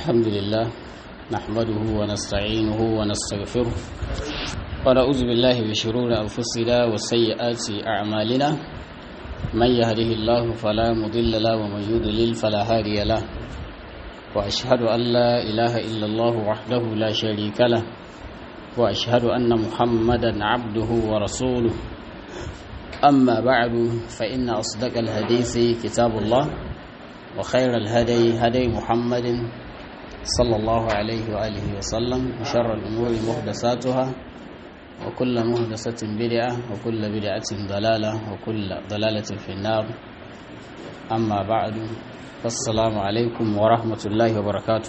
الحمد لله نحمده ونستعينه ونستغفره ونعوذ بالله من شرور أنفسنا وسيئات أعمالنا من يهده الله فلا مضل له ومن يضلل فلا هادي له وأشهد أن لا إله إلا الله وحده لا شريك له وأشهد أن محمدا عبده ورسوله أما بعد فإن أصدق الحديث كتاب الله وخير الهدي هدي محمد صلى الله عليه وآله وسلم وشر الأمور محدثاتها وكل محدثة بدعة وكل بدعة ضلالة وكل ضلالة في النار أما بعد فالسلام عليكم ورحمة الله وبركاته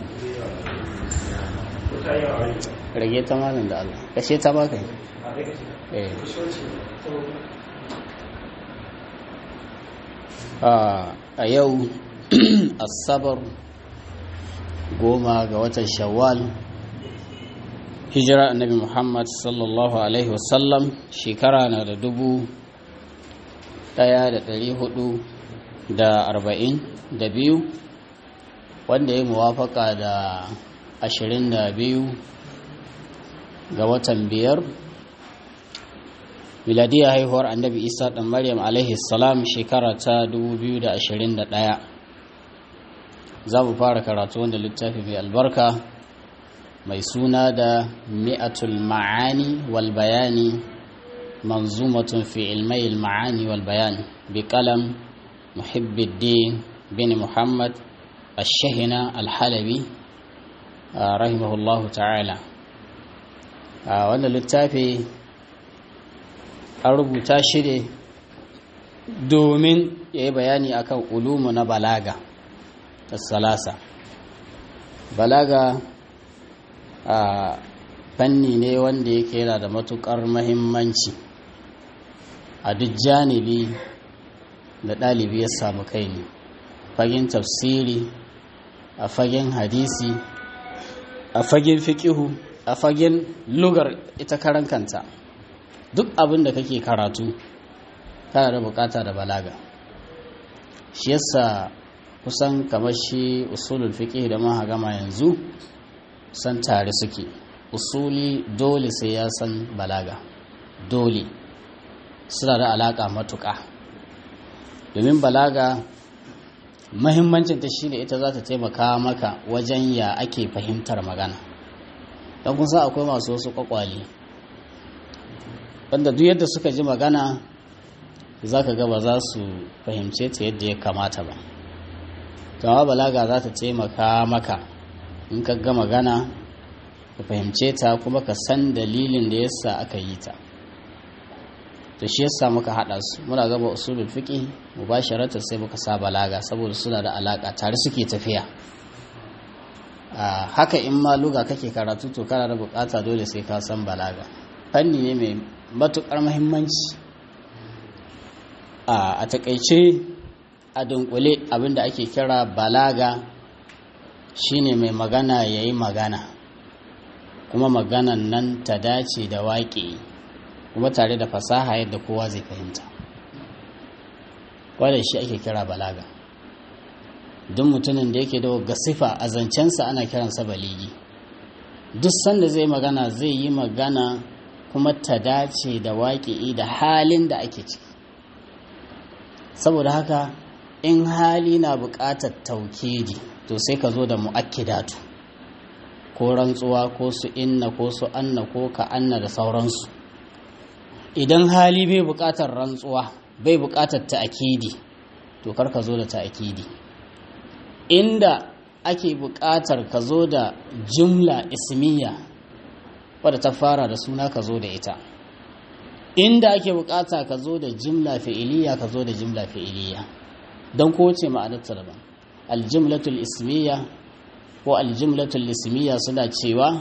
rage ta malin da Allah kashe ta baka eh a yau asabar goma ga watan shawwal hijira annabi muhammad sallallahu alaihi wasallam shekara na da dubu daya da dari hudu da arba'in da biyu wanda ya muwafaka da ashirin da biyu ga watan biyar miladiyar haihuwar annabi isa ɗan maryam alaihi salam shekara ta 2021 za mu fara karatu wanda littafi mai albarka mai suna da mi'atul ma'ani wal bayani manzumatun fi ilmai ma'ani wal bayani bi kalam muhibbiddin bin muhammad ashahina alhalabi rahimahullahu ta'ala wanda littafi an rubuta shi ne domin ya yi bayani akan ulumu na balaga da salasa balaga a fanni ne wanda yake yana da matukar mahimmanci a duk janibi da ɗalibi ya samu kai ne fagen tafsiri a fagen hadisi a fagen fikihu a fagen lugar ita karan kanta duk abin da kake karatu kana da bukata da balaga shi yasa kusan kamar shi usulul fiqh da maha gama yanzu san tare suke usuli dole sai ya san balaga dole suna da alaka matuƙa domin balaga mahimmancin ta shine ita za ta taimaka maka wajen ya ake fahimtar magana don kun san akwai masu wasu kwakwali wanda duk yadda suka ji magana za ka ga ba za su fahimce ta yadda ya kamata ba kama balaga za ta taimaka maka in ka ga magana ka fahimce ta kuma ka san dalilin da yasa aka yi ta to shi yasa muka haɗa su muna gaba usulul fiqi mubasharatan sai muka sa balaga saboda suna da alaka tare suke tafiya haka in ma luga kake karatu to kana da bukata dole sai ka san balaga fanni ne mai matuƙar mahimmanci a takaice a dunkule abinda ake kira balaga shine mai magana ya yi magana kuma maganan nan ta dace da waƙe kuma tare da fasaha yadda kowa zai fahimta wadda shi ake kira balaga duk mutumin da yake da gasifa a zancensa ana kiransa baligi duk sanda zai magana zai yi magana kuma ta dace da waƙi'i da halin da ake ciki saboda haka in hali na buƙatar taukidi to sai ka zo da mu'akkidatu ko rantsuwa ko su inna ko su anna ko ka anna da sauransu idan hali bai buƙatar rantsuwa bai buƙatar ta'akidi to kar ka zo da ta'akidi inda ake buƙatar ka zo da jumla ismiya wadda ta fara da suna ka zo da ita inda ake bukata ka zo da jimla fi'iliya ka zo da jimla fi'iliya don kowace ma'anarta daban aljimlatul ismiya ko aljimlatul ismiya suna cewa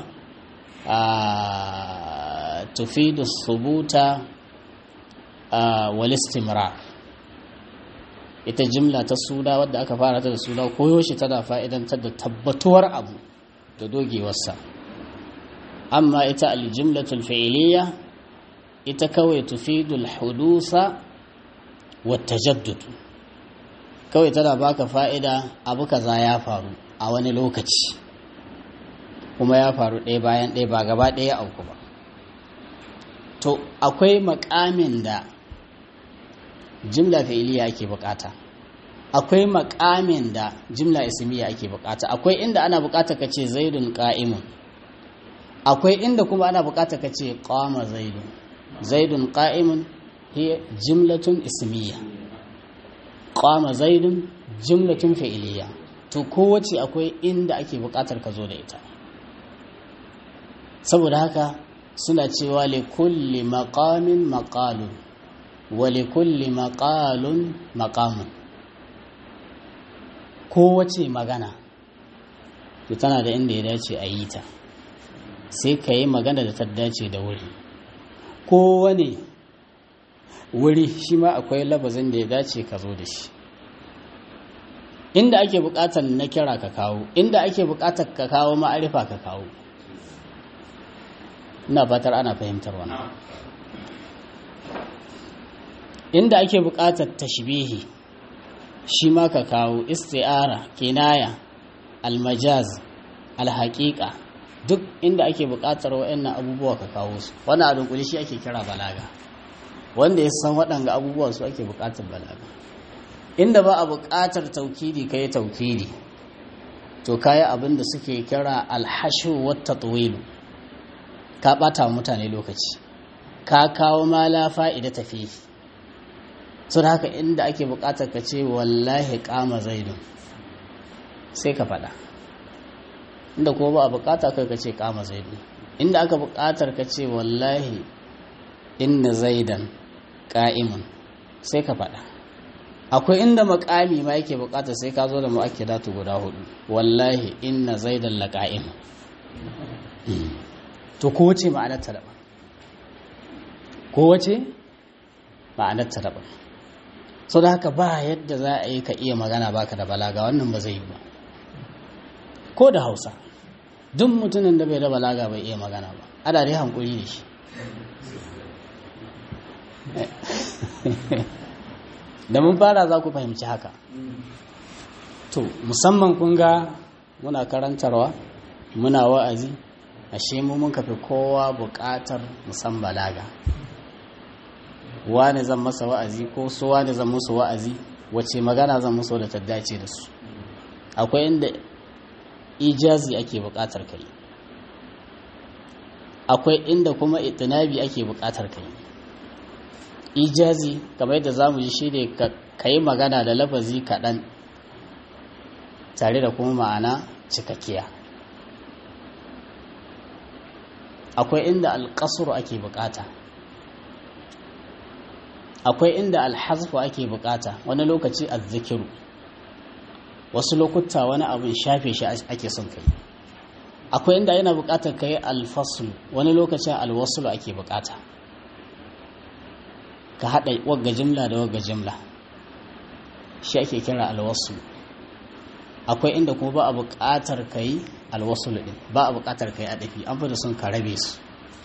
a tufidu subuta wal istimrar ita jimla ta suna wadda aka fara ta da suna koyaushe tana fa'idantar da tabbatuwar abu da dogewarsa amma ita aljimlatul fi'iliya ita kawai tufidul hudusa wa tajaddud kawai tana baka fa'ida abu kaza ya faru a wani lokaci kuma ya faru ɗaya bayan ɗaya ba gaba ɗaya auku ba to akwai makamin da jimla fi'iliya ake bukata akwai makamin da jimla ismiya ake bukata akwai inda ana bukata ka ce zaidun qa'imun akwai inda kuma ana bukata ka ce qama zaidun zaidun qa'imun hiya jimlatun ismiya qama zaidun jimlatun fi'iliya to kowace akwai inda ake bukatar ka zo da ita saboda haka suna cewa li kulli maqamin maqalun wa li kulli maqalun maqamun kowace magana to tana da inda ya dace a yi ta sai ka yi magana da ta dace da wuri kowane wuri shi ma akwai labazin da ya dace ka zo da shi inda ake bukatar na kira ka kawo inda ake bukatar ka kawo ma'arifa ka kawo ina fatar ana fahimtar wannan inda ake bukatar tashbihi shi ma ka kawo isti'ara kinaya almajaz alhaqiqa duk inda ake bukatar waɗannan abubuwa ka kawo su wannan a dunkule shi ake kira balaga wanda ya san waɗanga abubuwa su ake bukatar balaga inda ba a buƙatar taukidi ka yi taukidi to kayi abin da suke kira alhashu wata tsawilu ka ɓata wa mutane lokaci ka kawo ma la fa'ida tafi so da haka inda ake buƙatar ka ce wallahi kama zaidun sai ka faɗa inda kuma ba a buƙata kai ka ce kama zaidun inda aka buƙatar ka ce wallahi inna zaidan ƙa'imun sai ka faɗa akwai inda makami ma yake bukata sai ka zo da mu'akkidatu guda hudu wallahi inna zaidan laqa'im to ko wace ma'anar ta daban ko wace ma'anar ta daban so da haka ba yadda za a yi ka iya magana baka da balaga wannan ba zai yi ba ko da Hausa duk mutumin da bai da balaga bai iya magana ba ana dai hankuri da shi da mun fara za ku fahimci haka to musamman kun ga muna karantarwa muna wa'azi ashe mu mun kafi kowa buƙatar musan balaga wane zan masa wa'azi ko su wane zan musu wa'azi wace magana zan musu da ta dace da su akwai inda ijazi ake buƙatar kai akwai inda kuma itinabi ake buƙatar kai ijazi kamar yadda za mu ji shi ne ka yi magana da lafazi kaɗan tare da kuma ma'ana cikakkiya akwai inda alƙasuru ake bukata akwai inda alhazfu ake bukata wani lokaci azzikiru wasu lokuta wani abin shafe shi ake son kai akwai inda yana bukatar ka yi alfasul wani lokacin alwasulu ake bukata ka haɗa wagga jimla da wagga jimla shi ake kira alwasu akwai inda kuma ba a buƙatar ka yi alwasul ɗin ba a buƙatar ka yi adafi an fi da sun ka rabe su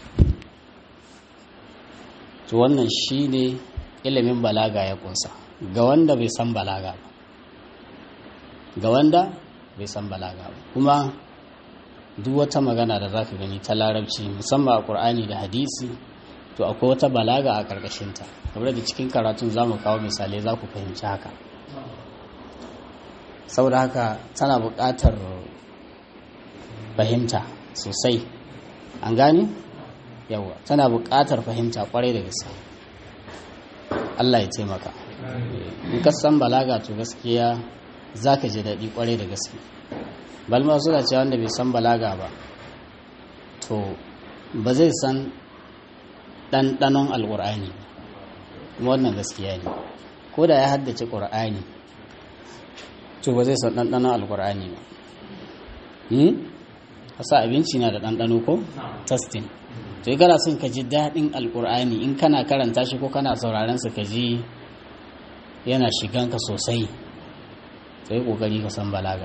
to wannan shi ne ilimin balaga ya kunsa ga wanda bai san balaga ba ga wanda bai san balaga ba kuma duk wata magana da za ka gani ta larabci musamman a ƙur'ani da hadisi to akwai wata balaga a ƙarƙashinta kamar da cikin karatun za mu kawo misalai za ku fahimci haka saboda haka tana buƙatar fahimta sosai an gane yawa tana buƙatar fahimta ƙwarai da gaske Allah ya taimaka in ka san balaga to gaskiya za ka ji daɗi ƙwarai da gaske balma suna cewa wanda bai san balaga ba to ba zai san ɗanɗanon alƙur'ani kuma wannan gaskiya ne ko da ya haddace ƙur'ani to ba zai san ɗanɗanon alƙur'ani ba hasa abinci na da ɗanɗano ko testing to kana son ka ji daɗin alƙur'ani in kana karanta shi ko kana sauraron sa ka ji yana shiganka sosai to yi ƙoƙari ka san balaga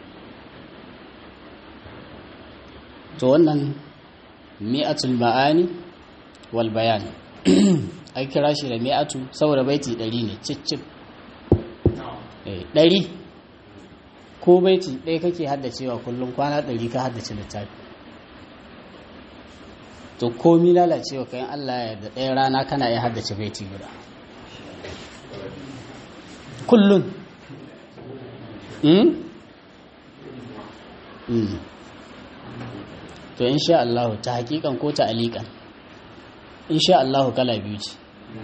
to wannan mi'atul ma'ani wal bayan an kira shi da mi'atu saboda baiti ɗari ne cicip ɗari ko baiti ɗaya kake haddacewa kullum kwana ɗari ka haddace littafi to komi lalacewa kayan Allah ya da ɗaya rana kana iya haddace baiti guda kullun mm? mm. to insha Allah ta hakikan ko ta alikan insha Allah kala biyu ce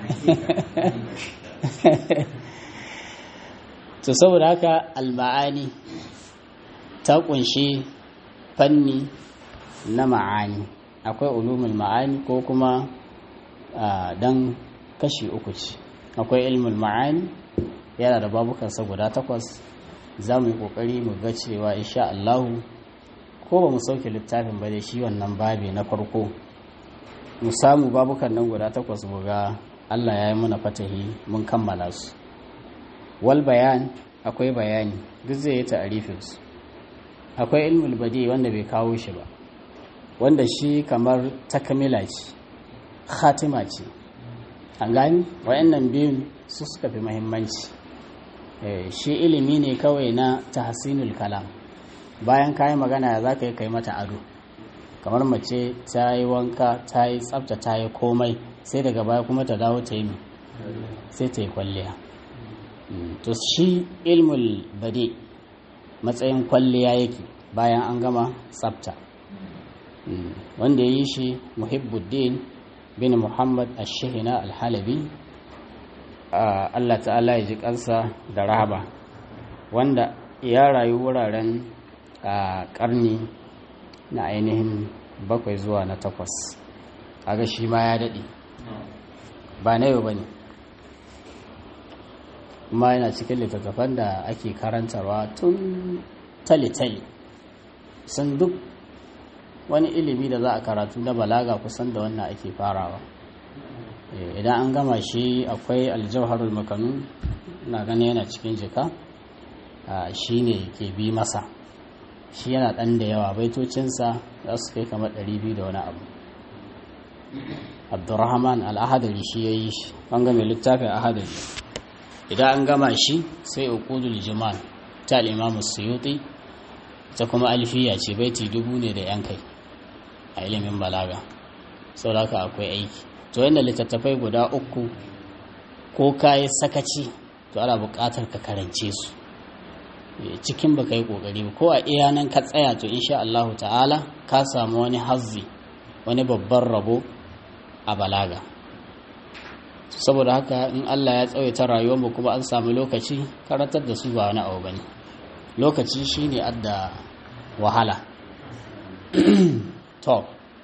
to saboda haka alma'ani ta kunshi fanni na ma'ani akwai ulumul ma'ani ko kuma dan kashi uku ce akwai ilmul ma'ani yana da babukansa guda takwas za mu yi kokari mu ga cewa insha Allah ko ba mu sauke littafin ba da shi wannan babi na farko mu samu babukan nan guda takwas mu ga Allah ya yi mana fatahi mun kammala su wal bayan akwai bayani duk zai yi ta'arifin su akwai ilmul badi wanda bai kawo shi ba wanda shi kamar takamila ce khatima ce an gani wayannan biyun su suka fi muhimmanci shi ilimi ne kawai na tahsinul kalam bayan kayi magana za ka yi kai mata ado kamar mace ta yi wanka ta yi tsafta ta yi komai sai daga baya kuma ta dawo ta yi sai ta yi kwalliya to shi ilmul bade matsayin kwalliya yake bayan an gama tsafta wanda ya yi shi muhibbuddin bin muhammad ashihina alhalabi allah ta'ala ya ji kansa da rahaba wanda ya rayu wuraren a karni na ainihin bakwai zuwa na takwas aga shi ma ya daɗe ba na yau ba ne kuma yana cikin littattafan da ake karantarwa tun tale-tale sun duk wani ilimi da za a karatu na balaga kusan da wannan ake farawa idan an gama shi akwai aljauharul makanu na gani yana cikin jika shi ne ke bi masa shi yana ɗan da yawa baitocinsa za su kai kamar 200 da wani abu abdurrahman al'ahadari shi ya yi shi an game littafin ahadari idan an gama shi sai uqudul jimal ta al-imam suyuti ta kuma alfiya ce baiti dubu ne da yan kai a ilimin balaga sauraka akwai aiki to yadda littattafai guda uku ko kayi sakaci to ana buƙatar ka karance su cikin baka yi kokari ko a iya nan ka tsaya to insha Allah ta'ala ka samu wani hazzi wani babban rabo a balaga saboda haka in Allah ya tsawaita rayuwarmu kuma an samu lokaci karatar da su ba wani abu bane lokaci shine adda wahala to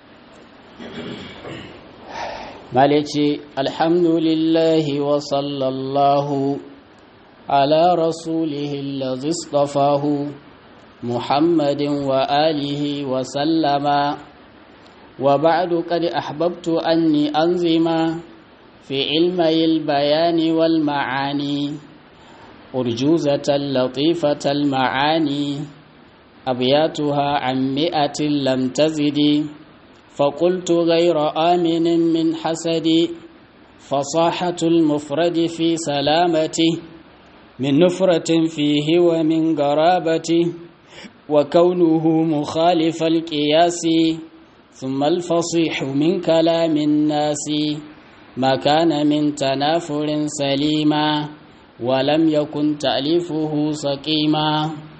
mal yace alhamdulillahi wa sallallahu على رسوله الذي اصطفاه محمد وآله وسلم وبعد قد أحببت أني أنظم في علمي البيان والمعاني أرجوزة لطيفة المعاني أبياتها عن مئة لم تزد فقلت غير آمن من حسد فصاحة المفرد في سلامته من نفرة فيه ومن قرابته وكونه مخالف القياس ثم الفصيح من كلام الناس ما كان من تنافر سليما ولم يكن تأليفه سقيما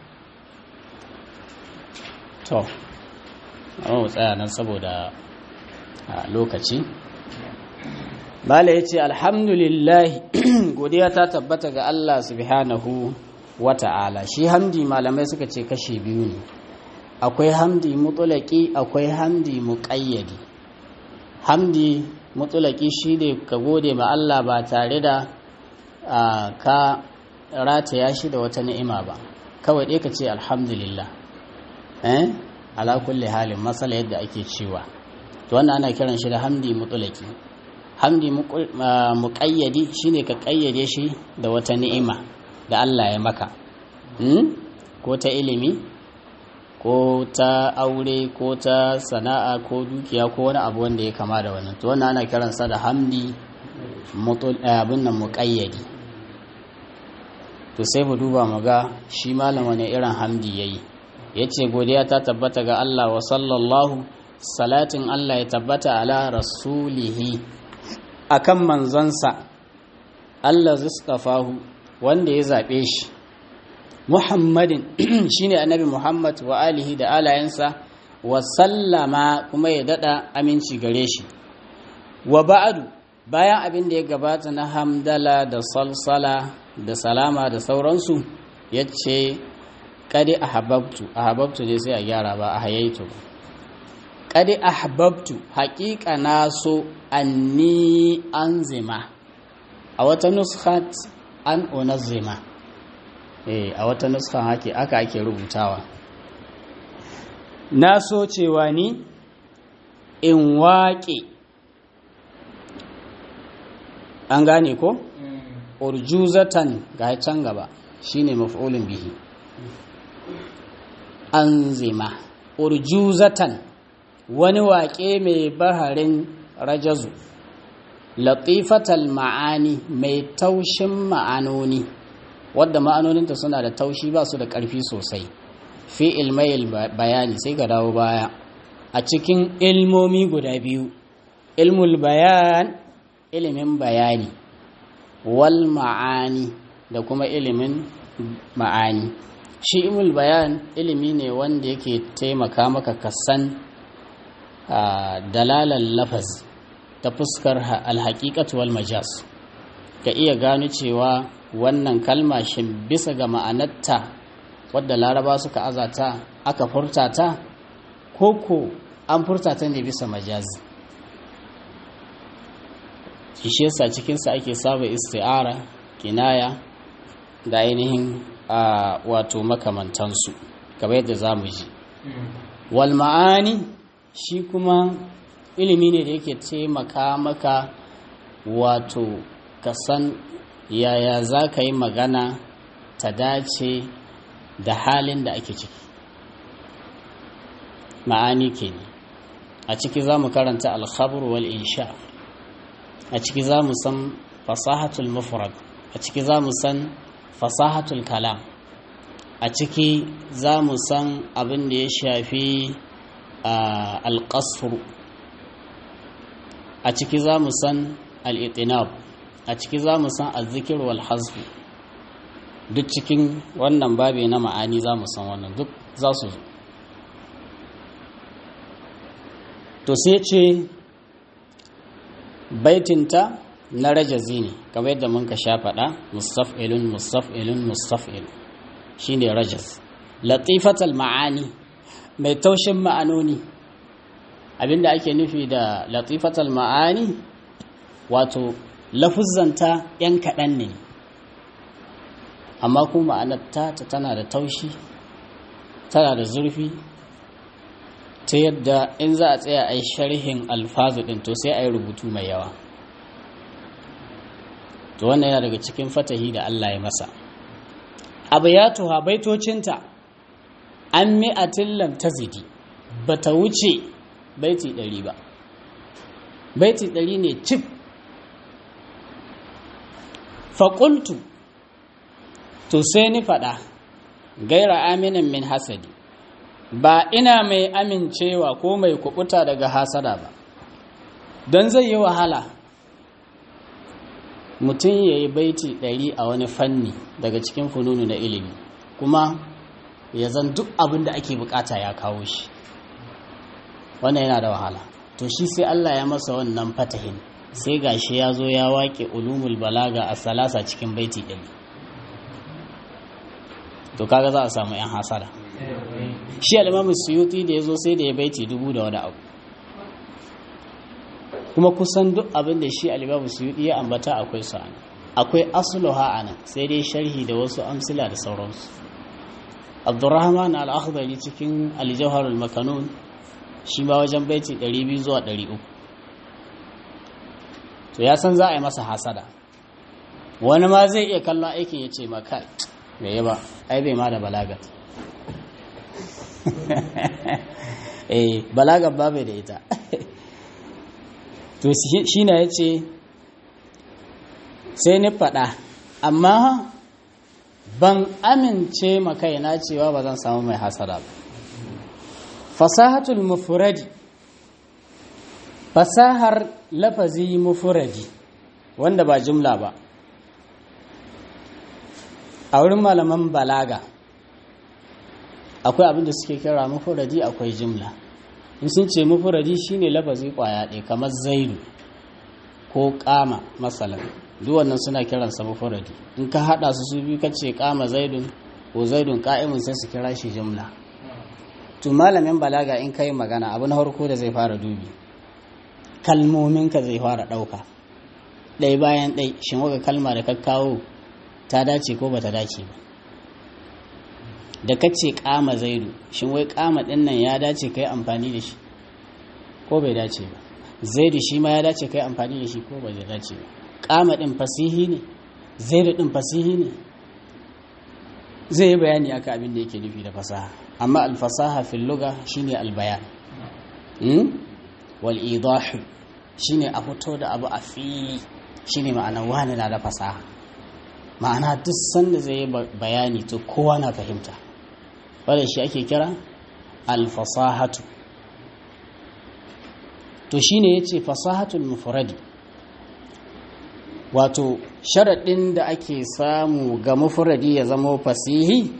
to amma tsaya nan saboda lokaci Bala ya ce, Alhamdulillah, godiya ta tabbata ga Allah subhanahu wa ta'ala. Shi hamdi malamai suka ce kashe biyu ne, akwai hamdi mutulaki, akwai hamdi muƙayyadi. Hamdi mutulaki shi ne ka gode ma Allah ba tare da ka rataya shi da wata ni'ima ba, kawai ɗaya ka ce Alhamdulillah. Eh? Ala kulli halin matsala yadda ake cewa. To wannan ana kiran shi da hamdi mutulaki. hamdi muƙayyadi shine ka ƙayyade shi da wata ni'ima da Allah ya maka ko ta ilimi ko ta aure ko ta sana'a ko dukiya ko wani abu wanda ya kama da wannan to wannan ana kiransa da hamdi abin nan muƙayyadi to sai mu duba mu ga shi malam wani irin hamdi yayi yace godiya ta tabbata ga Allah wa sallallahu salatin Allah ya tabbata ala rasulihi akan manzonsa Allah zistafahu wanda ya zaɓe shi Muhammadin shine annabi Muhammad wa alihi da alayensa wa sallama kuma ya dada aminci gare shi wa ba'adu bayan abin da ya gabata na hamdala da salsala da salama da sauransu ya ce kadi ahabbtu ahabbtu ne sai a gyara ba a hayaitu kadi ahabbtu haƙiƙa na so anni anzima a wata nuskhat an unazzima eh a wata nuskhan hake aka ake rubutawa na so cewa ni in waƙe an gane ko urjuzatan ga can gaba shine maf'ulun bihi anzima urjuzatan wani waƙe mai baharin rajazu latifatal ma'ani mai taushin ma'anoni wadda ma'anoninta suna da taushi ba su da ƙarfi sosai fi ilmayil bayani sai ka dawo baya a cikin ilmomi guda biyu ilmul bayan ilimin bayani wal ma'ani da kuma ilimin ma'ani shi ilmul bayan ilimi ne wanda yake taimaka maka kasan dalalar lafaz ta fuskar alhaƙiƙatu wal majas ka iya gano cewa wannan kalma shi bisa ga ma'anarta wadda laraba suka azata aka furta ta koko an furta ta ne bisa majazi shi yasa cikinsa ake saba isti'ara kinaya da ainihin wato makamantansu kamar yadda za mu ji wal ma'ani shi kuma ilimi ne da yake taimaka maka wato ka san yaya za ka yi magana ta dace da halin da ake ciki ma'ani ke ne a ciki za mu karanta alkhabur wal insha a ciki za mu san fasahatul mufrad a ciki za mu san fasahatul kalam a ciki za mu san abin da ya shafi alƙasfur a ciki za mu san al'itinab a ciki za mu san azzikir wal hasbu duk cikin wannan babi na ma'ani za mu san wannan duk za su zo to sai ce baitinta na rajazi ne kamar yadda mun ka sha faɗa mustaf'ilun mustaf'ilun mustaf'ilun shine rajaz latifatal ma'ani mai taushin ma'anoni abinda ake nufi da latifatal ma'ani wato lafuzzanta yan kaɗan ne amma kuma ma'anarta ta tana da taushi tana da zurfi ta yadda in za a tsaya a yi sharhin alfazu ɗin to sai a yi rubutu mai yawa to wannan yana daga cikin fatahi da Allah ya masa abu ya tuha baitocinta an mi'atin lam tazidi ba ta wuce baiti ɗari ba baiti ɗari ne cif faƙultu to sai ni faɗa gaira aminin min hasadi ba ina mai amincewa ko mai kubuta daga hasada ba don zai yi wahala mutum ya yi baiti ɗari a wani fanni daga cikin fununu na ilimi kuma ya zan duk abin da ake bukata ya kawo shi wannan yana da wahala to shi sai Allah ya masa wannan fatahin sai gashi ya zo ya waƙe ulumul balaga a salasa cikin baiti ɗari to kaga za a samu 'yan hasada shi alimamu suyuti da ya zo sai da ya baiti dubu da wani abu kuma kusan duk abin da shi alimamu suyuti ya ambata akwai su ana akwai asluha ana sai dai sharhi da wasu amsila da sauransu abdurrahman al-akhdari cikin al-jawharul makanun shi ma wajen baiti 200 zuwa 300 to ya san za a yi masa hasada wani ma zai iya kallon aikin ya ce maka bai yi ba ai bai ma da balagat eh balagat ba bai da ita to shi na ya ce sai ni faɗa amma ban amince makaina cewa ba zan samu mai hasada ba fasahatul mufradi fasahar lafazi mufuradi wanda ba jumla ba a wurin malaman balaga akwai abin da suke kira mufuradi akwai jumla in sun ce mufuradi shine lafazi kwaya ɗaya kamar zaidu ko kama masalan duk wannan suna kiransa mufuradi in ka hada su su biyu kace kama zaidun ko zaidun ka'imun sai su kira shi jumla to malamin balaga in kai magana abu na farko da zai fara dubi kalmominka zai fara ɗauka ɗai bayan ɗai shin waka kalma da ka kawo ta dace ko ba ta dace ba da ka ce kama zaidu shin wai kama ɗin nan ya dace ka yi amfani da shi ko bai dace ba zaidu shi ma ya dace ka yi amfani da shi ko bai dace ba kama ɗin fasihi ne zaidu ɗin fasihi ne zai yi bayani aka abin da yake nufi da fasaha amma alfasaha fil luga shine albayan wal idahu shine a fito da abu a fili shine ma'ana wani na da fasaha ma'ana duk sanda zai yi bayani to kowa na fahimta wadda shi ake kira alfasahatu to shine yace fasahatul mufradi wato sharaɗin da ake samu ga mufradi ya zama fasihi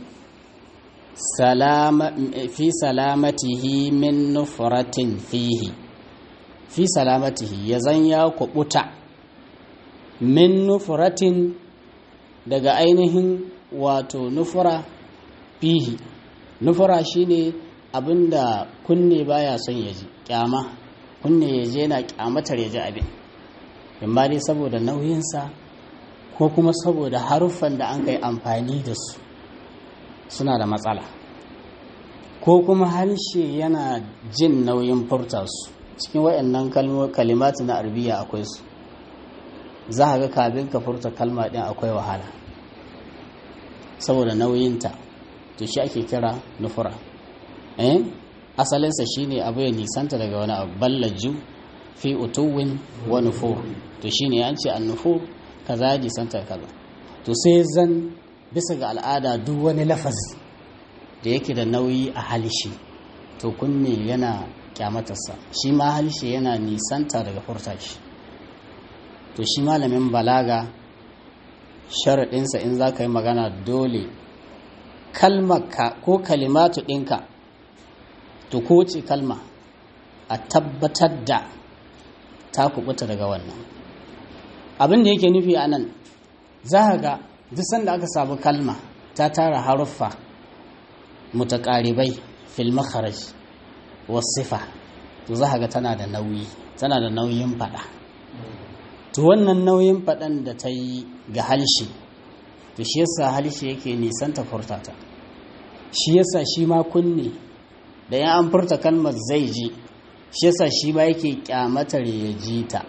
fi salamatihi min nufratin fihi fi salamatihi ya zan ya kubuta min nufratin daga ainihin wato nufura fihi nufura shine abinda kunne baya son ya ji kyama kunne ya je na kyamatar ya ji abin imma dai saboda nauyinsa ko kuma saboda haruffan da an kai amfani da su suna da matsala ko kuma harshe yana jin nauyin furta su cikin waɗannan kalimatu na arabiya akwai su za a ga kafin ka furta kalma ɗin akwai wahala saboda nauyinta to shi ake kira nufura eh asalinsa shine abu ya nisanta daga wani abu ballaju fi utuwin wa nufur to shine an ce an nufur kaza nisanta kaza to sai zan bisa ga al'ada duk wani lafazi da yake da nauyi a halishe to kunne yana kyamatarsa shi ma halishe yana nisanta daga furta shi to shi malamin balaga sharaɗinsa in za ka yi magana dole kalmarka ko kalimatu ɗinka to ko ce kalma a tabbatar da ta kubuta daga wannan abin da yake nufi a nan za ga duk sanda aka samu kalma ta tara haruffa mutaƙaribai fil makharaj wasifa to za ga tana da nauyi tana da nauyin faɗa to wannan nauyin faɗan da ta yi ga halshe to shi yasa halshe yake nisanta furtata shi yasa shi ma kunne da ya an furta kalmar zai ji shi yasa shi ma yake kyamatar ya ji ta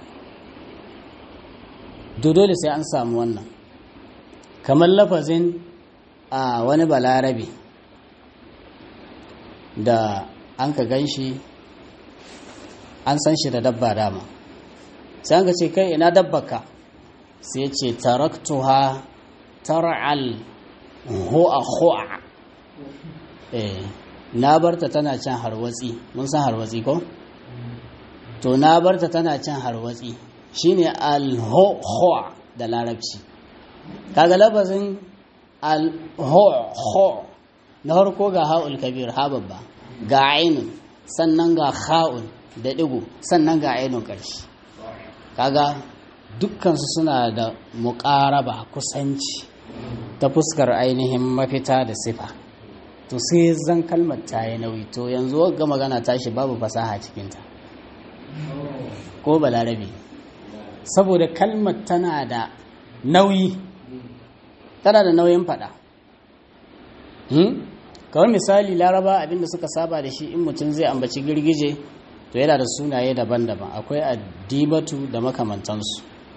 dole sai an samu wannan kamar lafazin a wani balarabe da an ka gan shi an san shi da dabba dama sai an ka ce kai ina dabbaka sai ce taraktuha tar'al hu'a hu'a eh na barta tana can harwatsi mun san harwatsi ko to na barta tana can harwatsi shine al-hu'a da larabci kaga lafazin al-hu'a na harko ga ha'ul kabir ha babba ga ainun sannan ga kha'un da digo sannan ga ainun ƙarshe kaga dukkansu suna da muƙaraba kusanci ta fuskar ainihin mafita da sifa to sai zan kalmar ta yi nauyi to yanzu wagga magana tashi babu fasaha cikinta ko balarabe saboda kalmar tana da nauyi tana da nauyin fada kawai misali laraba abinda suka saba da shi in mutum zai ambaci girgije to yana da sunaye daban-daban akwai addibatu da makamantansu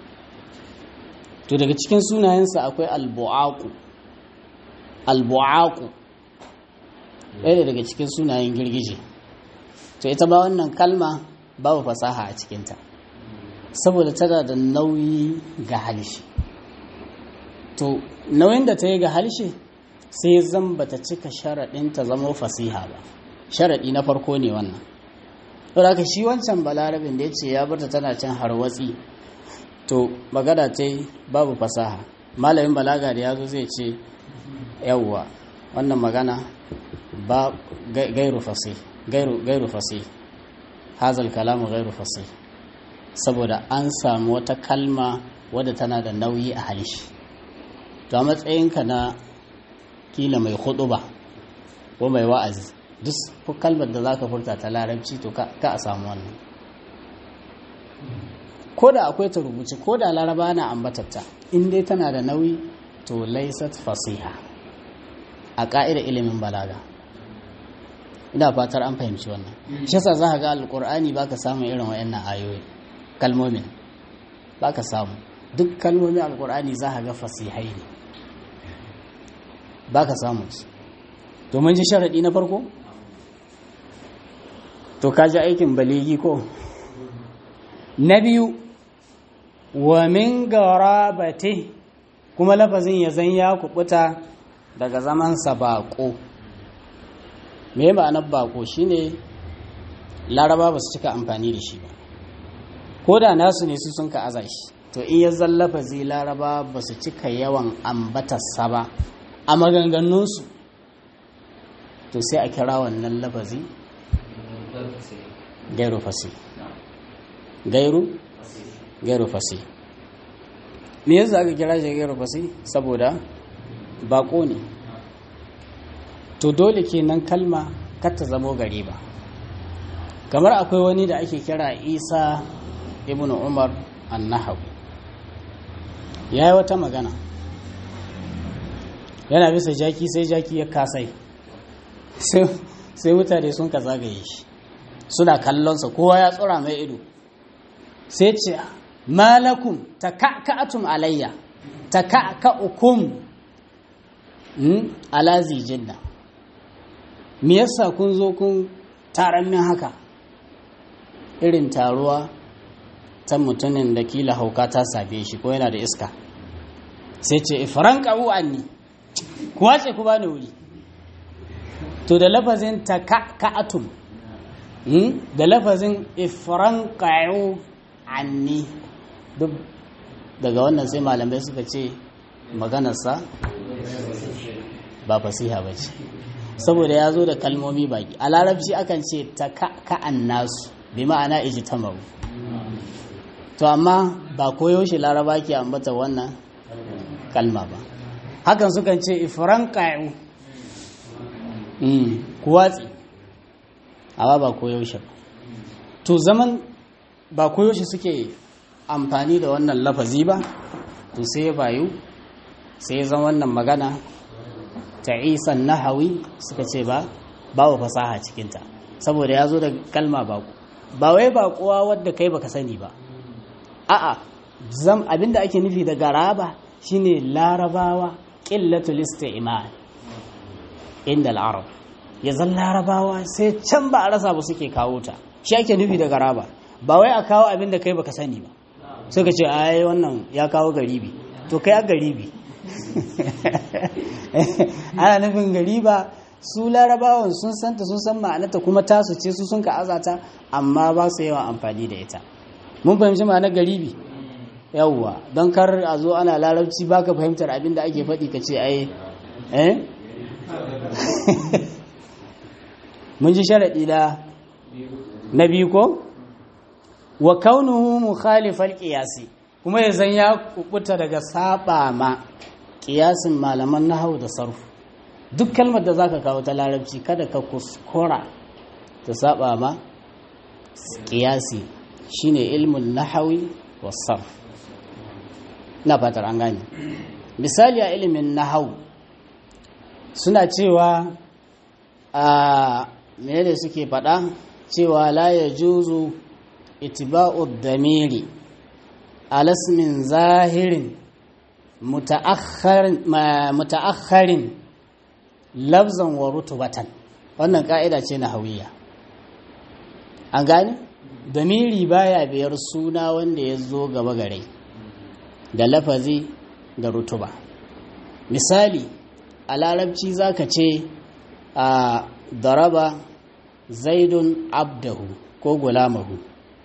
to daga cikin sunayensa akwai albu'aku albu'aku ɗaya daga cikin sunayen girgije to ita ba wannan kalma babu fasaha a cikinta saboda tana da nauyi ga halshe to nauyin da ta yi ga halshe sai zan bata cika sharaɗin ta zama fasiha ba sharaɗi na farko ne wannan saboda shi wancan balarabin da ya ce ya barta tana can harwatsi to magana ta babu fasaha malamin balaga da ya zo zai ce yawwa wannan magana ba gairu fasi gairu fasi hazal kalamu gairu fasi saboda an samu wata kalma wadda tana da nauyi a halishi to a matsayinka na kila mai ba ko mai wa'azi duk kalmar da zaka furta ta larabci to ka a samu wannan ko da akwai ta rubuce ko da laraba na ambatatta in dai tana da nauyi to laisat fasiha a ƙa'ida ilimin balaga ina fatar an fahimci wannan shi yasa za ka ga alƙur'ani baka samun irin wayannan ayoyi kalmomin baka samu duk kalmomin alƙur'ani za ka ga fasihai ne baka samu su to mun ji sharaɗi na farko to ka ji aikin baligi ko na biyu wa min garabati kuma lafazin ya zan ya kubuta daga zamansa baƙo me ma'anar baƙo shine laraba ba su cika amfani da shi ba ko da nasu ne su sun ka aza shi to in ya zan lafazi laraba ba su cika yawan ambatarsa ba a maganganunsu to sai a kira wannan lafazi gairu fasi gairu gairu fasi me yasa aka kira shi gairu fasi saboda bako ne to dole kenan kalma kar ta zamo gari ba kamar akwai wani da ake kira isa ibn umar annahawi ya yi wata magana yana bisa jaki sai jaki ya kasai sai mutane sun ka zagaye shi suna kallonsa kowa ya tsura mai ido sai ce malakum ta ka'atum alayya ta ka'ukum ala zijinna me yasa kun zo kun taron min haka irin taruwa ta mutumin da kila hauka ta sabe shi ko yana da iska sai ce ifiran ƙabu anni kuwa ce ku bani wuri to da lafazin ta ka'atum da lafazin ifiran ƙa'u anni duk daga wannan sai malamai suka ce maganarsa ba fasiha ba ce saboda ya zo da kalmomi baki a larabci akan ce ta ka'an nasu bi ma'ana ijtamaru to amma ba koyaushe laraba ke ambata wannan kalma ba hakan sukan ce ifran ƙa'u kuwatsi amma ba koyaushe ba to zaman ba koyaushe suke amfani da wannan lafazi ba to sai bayu sai zan wannan magana ta isan nahawi suka ce ba babu fasaha cikinta saboda ya zo da kalma baku ba wai bakuwa wadda kai baka sani ba a'a zam abinda ake nufi da garaba shine larabawa qillatul isti'mal inda al-arab ya zan larabawa sai can ba a rasa ba suke kawo ta shi ake nufi da garaba ba wai a kawo abinda kai baka sani ba suka ce ai wannan ya kawo garibi to kai a garibi ana nufin gariba su larabawan sun santa sun san ma'anarta kuma tasu ce su sun ka azata amma ba su yawan amfani da ita mun fahimci ma'anar garibi yawwa don kar a zo ana larabci baka fahimtar abin da ake faɗi ka ce ai eh mun ji sharaɗi da na biyu ko wa kaunuhu mukhalifal qiyasi kuma ya zan ya kubuta daga saba ma kiyasin malaman nahau da sarfu duk kalmar da zaka kawo ta larabci kada ka kuskura ta saba ma kiyasi shine ilmun nahawi wa sarf na fatar an gane misali a ilimin nahau suna cewa a menene suke faɗa cewa la ya juzu itiba'u damiri alasmin zahirin muta'akharin lafzan wa rutubatan wannan ka'ida ce na hawiya an gane damiri baya biyar suna wanda ya zo gaba gare da lafazi da rutuba misali a larabci zaka ce a daraba zaidun abdahu ko gulamahu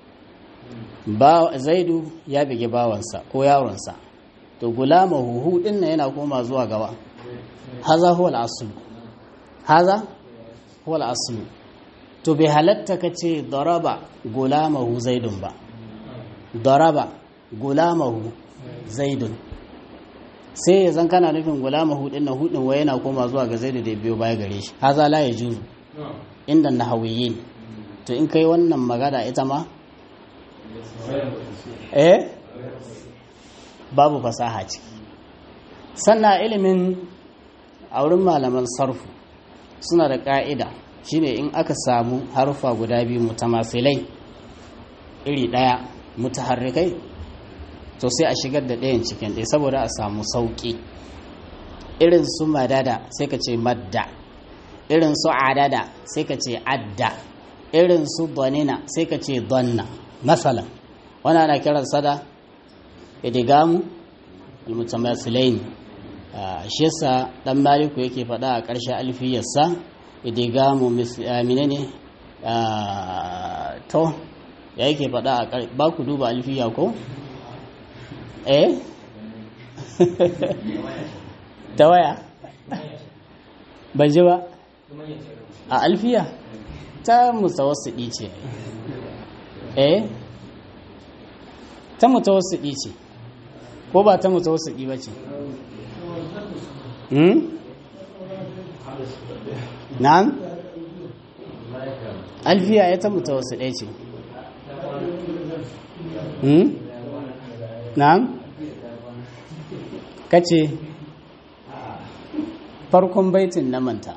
ba zaidu ya bige bawansa ko yaronsa to gulamahu hu din nan yana koma zuwa gaba haza huwa al-aslu haza huwa al-aslu to bai halatta kace daraba gulamahu zaidun ba daraba gulamahu zaidun sai ya zan kana nufin gulamahu din nan hudin wai yana koma zuwa ga zaidu da biyo baya gare shi haza la yajuzu inda nahawiyin to in kai wannan magana ita ma eh babu fasaha ciki sannan ilimin a wurin malaman sarfu suna da ƙa'ida shine in aka samu harufa guda biyu mutamasilai iri ɗaya mutaharrikai to sai a shigar da ɗayan cikin ɗaya saboda a samu sauƙi irin su madada sai ka ce madda irin su adada sai ka ce adda irin su donina sai ka ce donna masalan wani ana kiransa da idigamu almutamasilain shi yasa dan maliku yake faɗa a ƙarshen alfiyarsa idigamu menene to ya yake faɗa a ba ku duba alfiya ko eh ta waya ban ji ba a alfiya ta mutawassidi ce eh ta mutawassidi ce ko ba ta mutawassidi ba ce hmm na'am alfiya ya ta mutawassidi ce hmm na'am kace farkon baitin na manta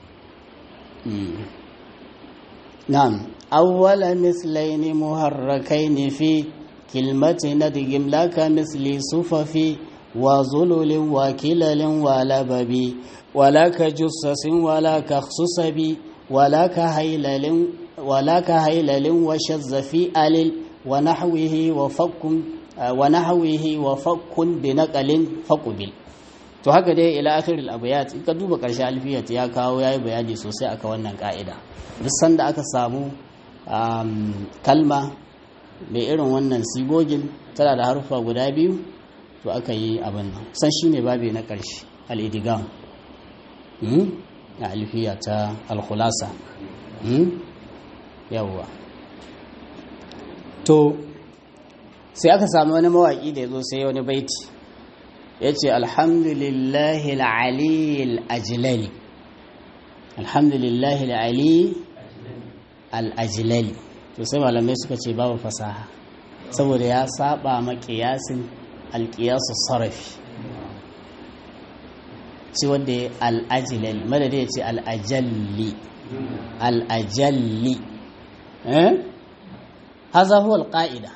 نعم أول مثلين مهركين في كلمة ندغم لك مثل صفف وظلل وكلل ولبب ولا كجسس ولا كخصصب ولا كهيلل ولا كهيلل وشذ في ألل ونحوه وفك ونحوه وفك بنقل فقبل to haka dai ila akhiril abayat in ka duba karshe alfiyat ya kawo yayi bayani sosai aka wannan ka'ida duk sanda aka samu kalma mai irin wannan sigogin tana da harufa guda biyu to aka yi abin nan san shine babi na karshe al-idigam a alfiya ta al-khulasa yawwa to sai aka samu wani mawaki da ya zo sai wani baiti ya ce alhamdulillahi al'ali al'ajilali alhamdulillahi al'ali al'ajilali to sai malamai suka ce babu fasaha saboda ya saba maƙiyasin alƙiyasu sarrafi ci wanda ya al'ajilali madada ya ce al'ajalli al'ajalli eh haza huwa al-qa'ida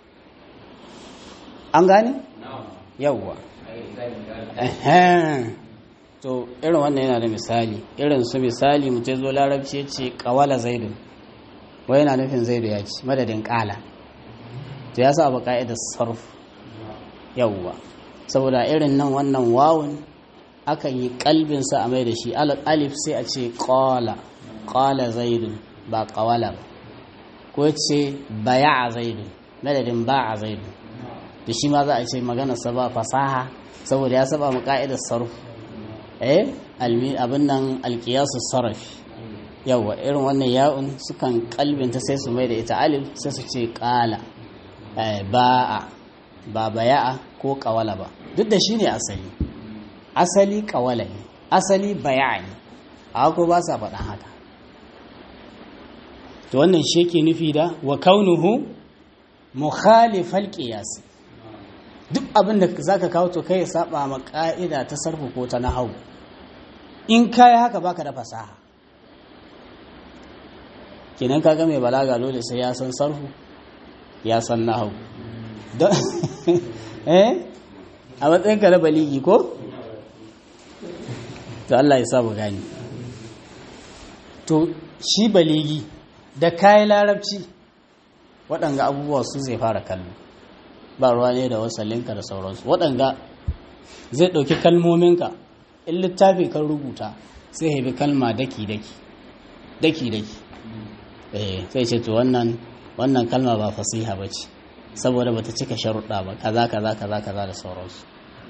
an gane yawwa to irin wannan yana da misali irin su misali mutum zo larabci ya ce kawala zaidu wai yana nufin zaidu ya ci madadin kala to ya sa abu ka'idar sarf yawwa saboda irin nan wannan wawun akan yi kalbinsa a mai da shi alif sai a ce kala kala zaidu ba kawala ba ko ce baya a zaidu madadin ba a zaidu da shi ma za a ce maganarsa ba fasaha saboda ya saba mu ka'idar sarf eh abin nan alkiyasu sarrafi yawa irin wannan ya'un sukan kalbinta sai su mai da ita alif sai su ce kala ba'a ba baya'a ko kawala ba duk da shi ne asali asali kawala ne asali baya'a ne a ko ba sa faɗan haka to wannan shi ke nufi da wa kaunuhu mukhalifal qiyas duk abin da zaka kawo to kai ya saba ma ka'ida ta sarfu ko ta nahwu in kai haka baka da fasaha kenan kaga mai balaga dole sai ya san sarfu ya san nahwu eh a matsayin ka na baligi ko to Allah ya sa mu gani to shi baligi da kayi larabci waɗanga abubuwa su zai fara kallo ba ruwa ne da wasallinka da sauransu waɗanga zai ɗauki kalmominka in littafi kan rubuta sai haifi kalma daki-daki daki-daki eh sai ce to wannan wannan kalma ba fasiha ba ce saboda bata cika sharuɗa ba kaza kaza kaza kaza da sauransu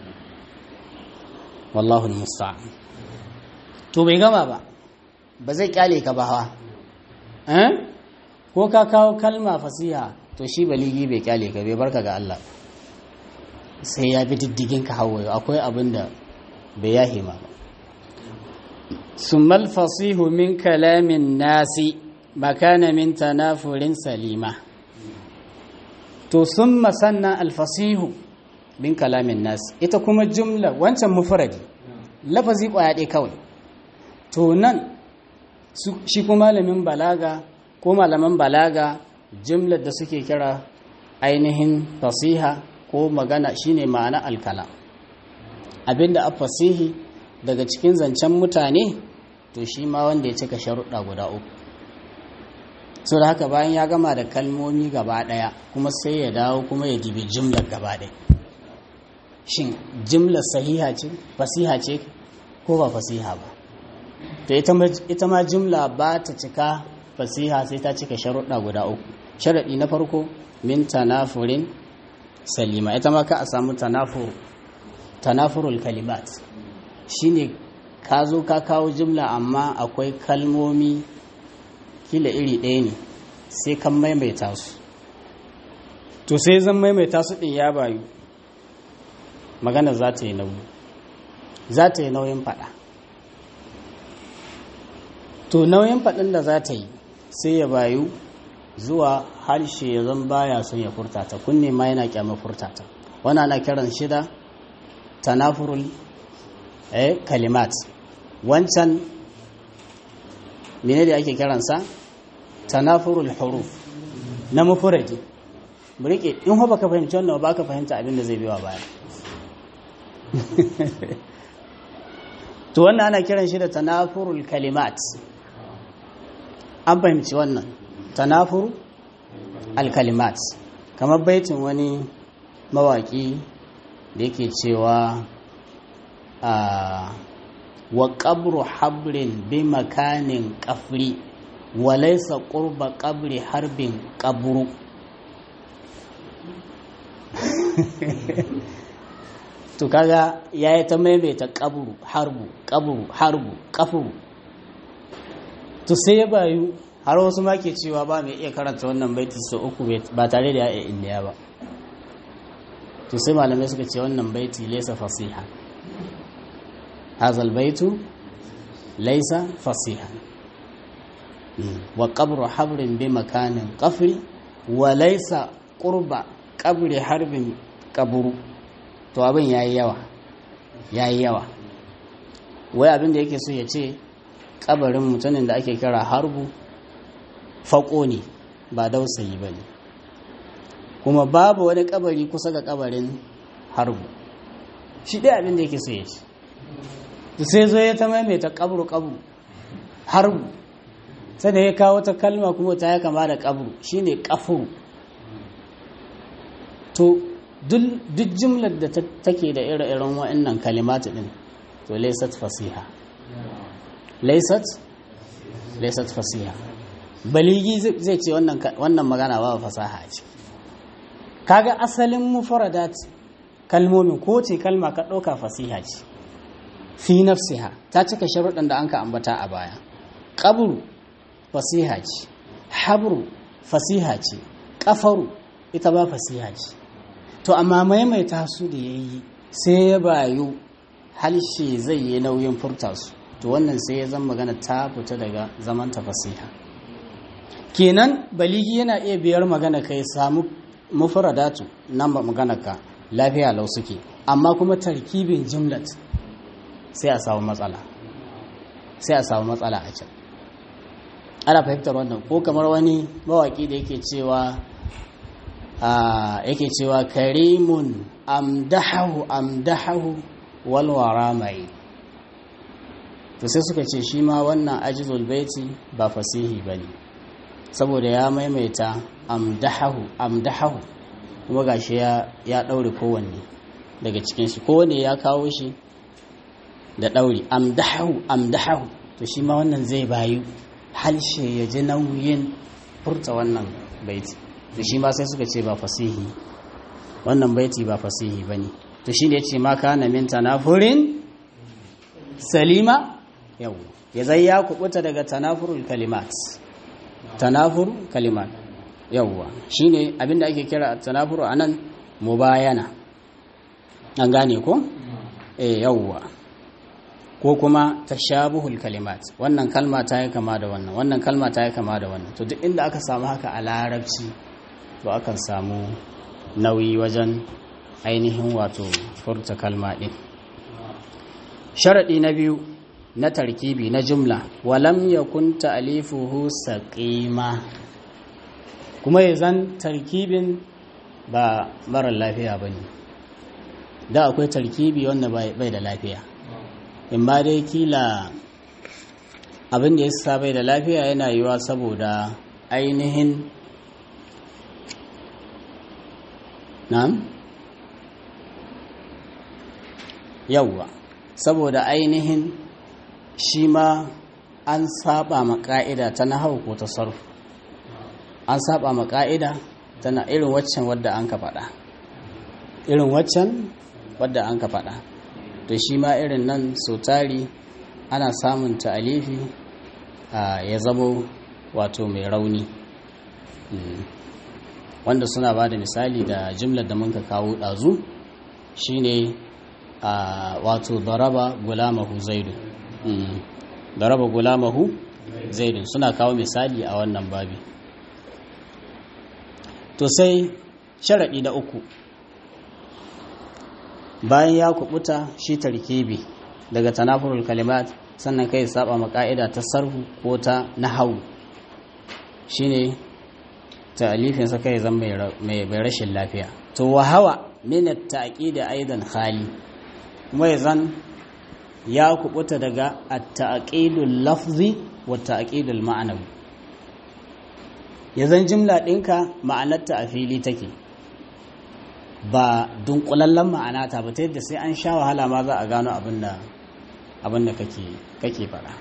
wallahu musta'an to bai gama ba ba zai kyale ka ba hawa eh ko ka kawo kalma fasiha to shi baligi bai kyale ka bai barka ga Allah sai ya bi diddigin ka hawaye akwai abin da bai yahe ma ba summal fasihu min kalamin nasi makana min tanafurin salima to summa sannan alfasihu min kalamin nasi ita kuma jumla wancan mufradi lafazi kwaya ɗaya kawai to nan shi kuma malamin balaga ko malaman balaga jumlar da suke kira ainihin fasiha ko magana shine ma'ana alkala abinda a fasihi daga cikin zancen mutane to shi ma wanda ya cika sharuɗa guda uku so da haka bayan ya gama da kalmomi gaba ɗaya kuma sai ya dawo kuma ya dibi jimlar gaba ɗaya shin jimlar sahiha ce fasiha ce ko ba fasiha ba to ita ma jimla ba ta cika fasiha sai ta cika sharuɗa guda uku sharaɗi na farko min tanafurin salima ita ma ka a samu tanafur tanafurul kalimat shine ka zo ka kawo jimla amma akwai kalmomi kila iri ɗaya ne sai kan maimaita su to sai zan maimaita su ɗin ya bayu magana za ta yi nauyi za ta yi nauyin faɗa to nauyin faɗin da za ta yi sai ya bayu zuwa harshe ya zan baya son ya furta ta kunne ma yana kyamar furta ta wani ana kiran shida tanafurul eh, kalimat wancan mene da ake kiransa tanafurul huruf na mufuradi burike in ho baka fahimci wannan ba ka fahimta abin da zai biwa baya to wannan ana kiran shi da tanafurul kalimat an fahimci wannan tanafur alkalimat kamar baitin wani mawaki da yake cewa a wa ƙabru habrin bi makanin ƙafri wa laisa ƙurba ƙabri harbin ƙabru to kaga ya yi ta maimaita ƙabru harbu ƙabru harbu ƙafuru to sai ya bayu har wasu ma ke cewa ba mai iya karanta wannan baiti sau uku ba tare da ya iya indiya ba to sai malamai suka ce wannan baiti laisa fasiha hazal baitu laisa fasiha wa qabru habrin bi makanin qafri wa laisa qurba qabri harbin qabru to abin yayi yawa yayi yawa wai abin da yake so ya ce kabarin mutumin da ake kira harbu faƙo ne ba dausayi ba ne kuma babu wani kabari kusa ga kabarin harbu shi ɗaya abin da yake so ya ce da sai zo ya ta maimaita kabru kabru harbu sai da ya kawo ta kalma kuma ta ya kama da kabru shine kafuru to duk jimlar da take da ire-iren wa'annan kalimatu din to laysat fasiha laysat laysat fasiha baligi zai ce wannan magana ba fasaha ce kaga asalin mufaradat kalmomin ko ce kalma ka ɗauka fasiha ce fi nafsiha ta cika sharuɗan da an ka ambata a baya ƙabru fasiha ce habru fasiha ce ƙafaru ita ba fasiha ce to amma maimaita su da ya yi sai ya bayu halshe zai yi nauyin furta su to wannan sai ya zama magana ta fita daga zaman ta fasiha kenan baligi yana iya biyar magana ka ya samu mufaradatu nan ba magana ka lafiya lau suke amma kuma tarkibin jimlat sai a samu matsala sai a samu matsala a can ana fahimtar wannan ko kamar wani mawaki da yake cewa yake cewa karimun amdahahu amdahahu walwara mai to sai suka ce shi ma wannan ajizul baiti ba fasihi bane saboda ya maimaita amdahahu amdahahu kuma gashi ya ya daure kowanne daga cikin shi kowanne ya kawo shi da daure amdahahu amdahahu to shi ma wannan zai bayu halshe ya ji nauyin furta wannan baiti to shi ma sai suka ce ba fasihi wannan baiti ba fasihi bane to shine yace ma kana min tanafurin salima yau ya zai ya kubuta daga tanafurul kalimat tanafur kalimat yawwa shine abinda ake kira tanafuru anan mubayana an gane ko eh yawwa ko kuma tashabuhul kalimat wannan kalma ta yi kama da wannan wannan kalma ta yi kama da wannan to duk inda aka samu haka a larabci to akan samu nauyi wajen ainihin wato furta kalma din sharadi na biyu na tarkibi na jumla walam yakun ta'lifuhu saqima kuma yazan tarkibin ba mara lafiya bane da akwai tarkibi wanda bai da lafiya in ba dai kila abin da ya sa bai da lafiya yana yiwa saboda ainihin na'am yawwa saboda ainihin shi ma an saba ma ka'ida ta nahau ko ta sarfu an saba ma ka'ida tana irin waccan wadda an ka faɗa irin waccan wadda an ka faɗa to shi ma irin nan sau tari ana samun ta'alifi ya zamo wato mai rauni wanda suna ba da misali da jimlar da muka kawo ɗazu shine wato daraba gulamahu zaidu daraba gulamahu zaidu suna kawo misali a wannan babi to sai sharaɗi na uku bayan ya kubuta shi tarkibi daga tanafurul kalimat sannan kai saba ma ka'ida ta sarfu ko ta nahau shine ta'alifin sa kai zan mai rashin lafiya to wa hawa min at-ta'qid aidan khali kuma zan ya kubuta daga at-ta'qidul lafzi wa ta'qidul ma'nawi yazan jimla ɗinka ma'anarta a fili take ba dunkulallen ma'ana ta ba ta yadda sai an sha wahala ma za a gano abin da kake faɗa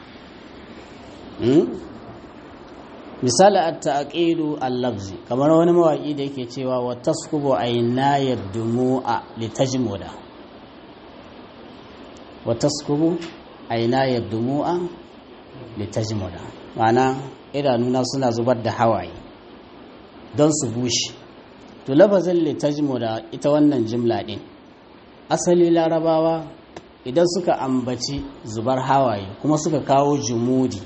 misali a ta'aƙidu al-lafzi kamar wani mawaƙi da yake cewa wa taskubu aina yadumu'a litajmuda wa taskubu aina yadumu'a litajmuda ma'ana idanuna suna zubar da hawaye don su bushe to lafazin litajmu da ita wannan jimla ɗin asali larabawa idan suka ambaci zubar hawaye kuma suka kawo jumudi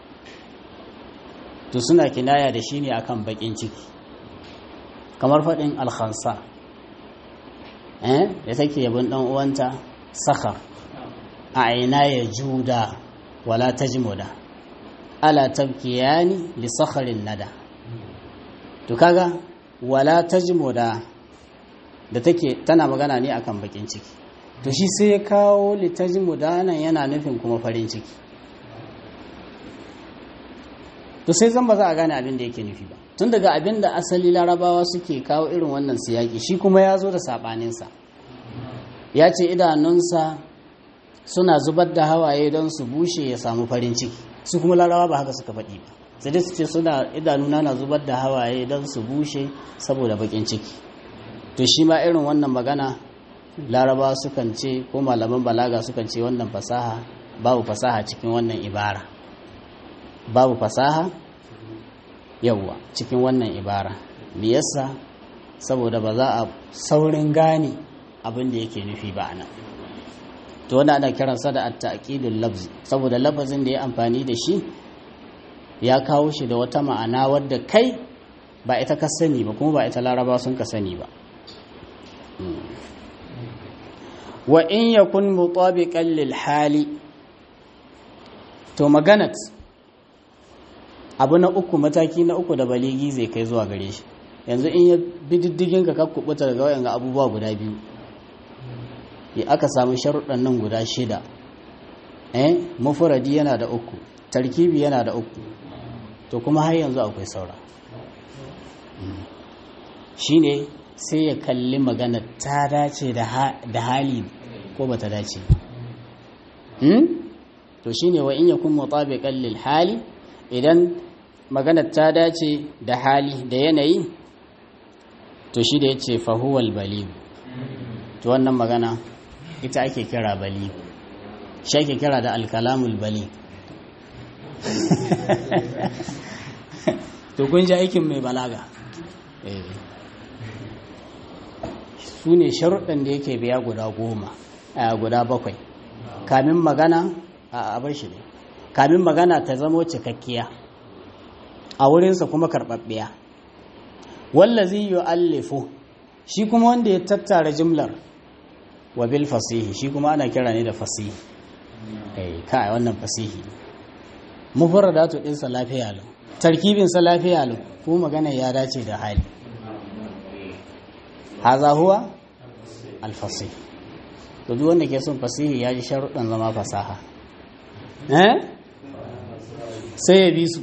to suna kinaya da shi ne akan bakin ciki kamar faɗin alhansa eh da take yabin ɗan uwanta saka a aina ya juda wala tajmuda ala tabkiyani li sakharin nada to kaga wala tajmuda da take tana magana ne akan bakin ciki to shi sai ya kawo litajmuda nan yana nufin kuma farin ciki to sai zan ba za a gane abin da yake nufi ba tun daga abin da asali larabawa suke kawo irin wannan siyaki shi kuma ya zo da saɓaninsa ya ce idanunsa suna zubar da hawaye don su bushe ya samu farin ciki su kuma larabawa ba haka suka faɗi ba sai dai su ce suna idanuna na zubar da hawaye don su bushe saboda bakin ciki to shi ma irin wannan magana laraba sukan ce ko malaman balaga sukan ce wannan fasaha babu fasaha cikin wannan ibara babu fasaha yawwa cikin wannan ibara me yasa saboda ba za a saurin gane abin da yake nufi ba nan to wanda ana kiransa da at-ta'qidul lafzi saboda lafazin da ya amfani da shi ya kawo shi da wata ma'ana wadda kai ba ita ka sani ba kuma ba ita laraba sun ka sani ba wa in yakun mutabiqan lil hali to maganat abu na uku mataki na uku da baligi zai kai zuwa gare shi yanzu in ya bi diddigin ka ka kubuta daga wayan abubuwa guda biyu ya aka samu sharuɗan nan guda shida eh mufradi yana da uku tarkibi yana da uku to kuma har yanzu akwai saura shine sai ya kalli magana ta dace da hali ko ba ta dace to shine wa in yakun mutabiqan lil hali idan maganar ta dace da hali da yanayi to shi da ya ce fahuwal baligu to wannan magana ita ake kira baligu shi ake kira da alkalamul bali to kun ji aikin mai balaga su ne sharuɗin da yake biya guda goma a guda bakwai kamin magana a abar shi ne kamin magana ta zamo cikakkiya a wurinsa kuma karɓaɓɓiya wallazi yu'allifu shi kuma wanda ya tattara jimlar wa bil fasihi shi kuma ana kira ne da fasihi eh kai wannan fasihi mufradatu din sa lafiya lau tarkibin sa lafiya lau ko magana ya dace da hali haza huwa al fasih to duk wanda ke son fasihi ya ji sharuɗan zama fasaha eh sai ya bi su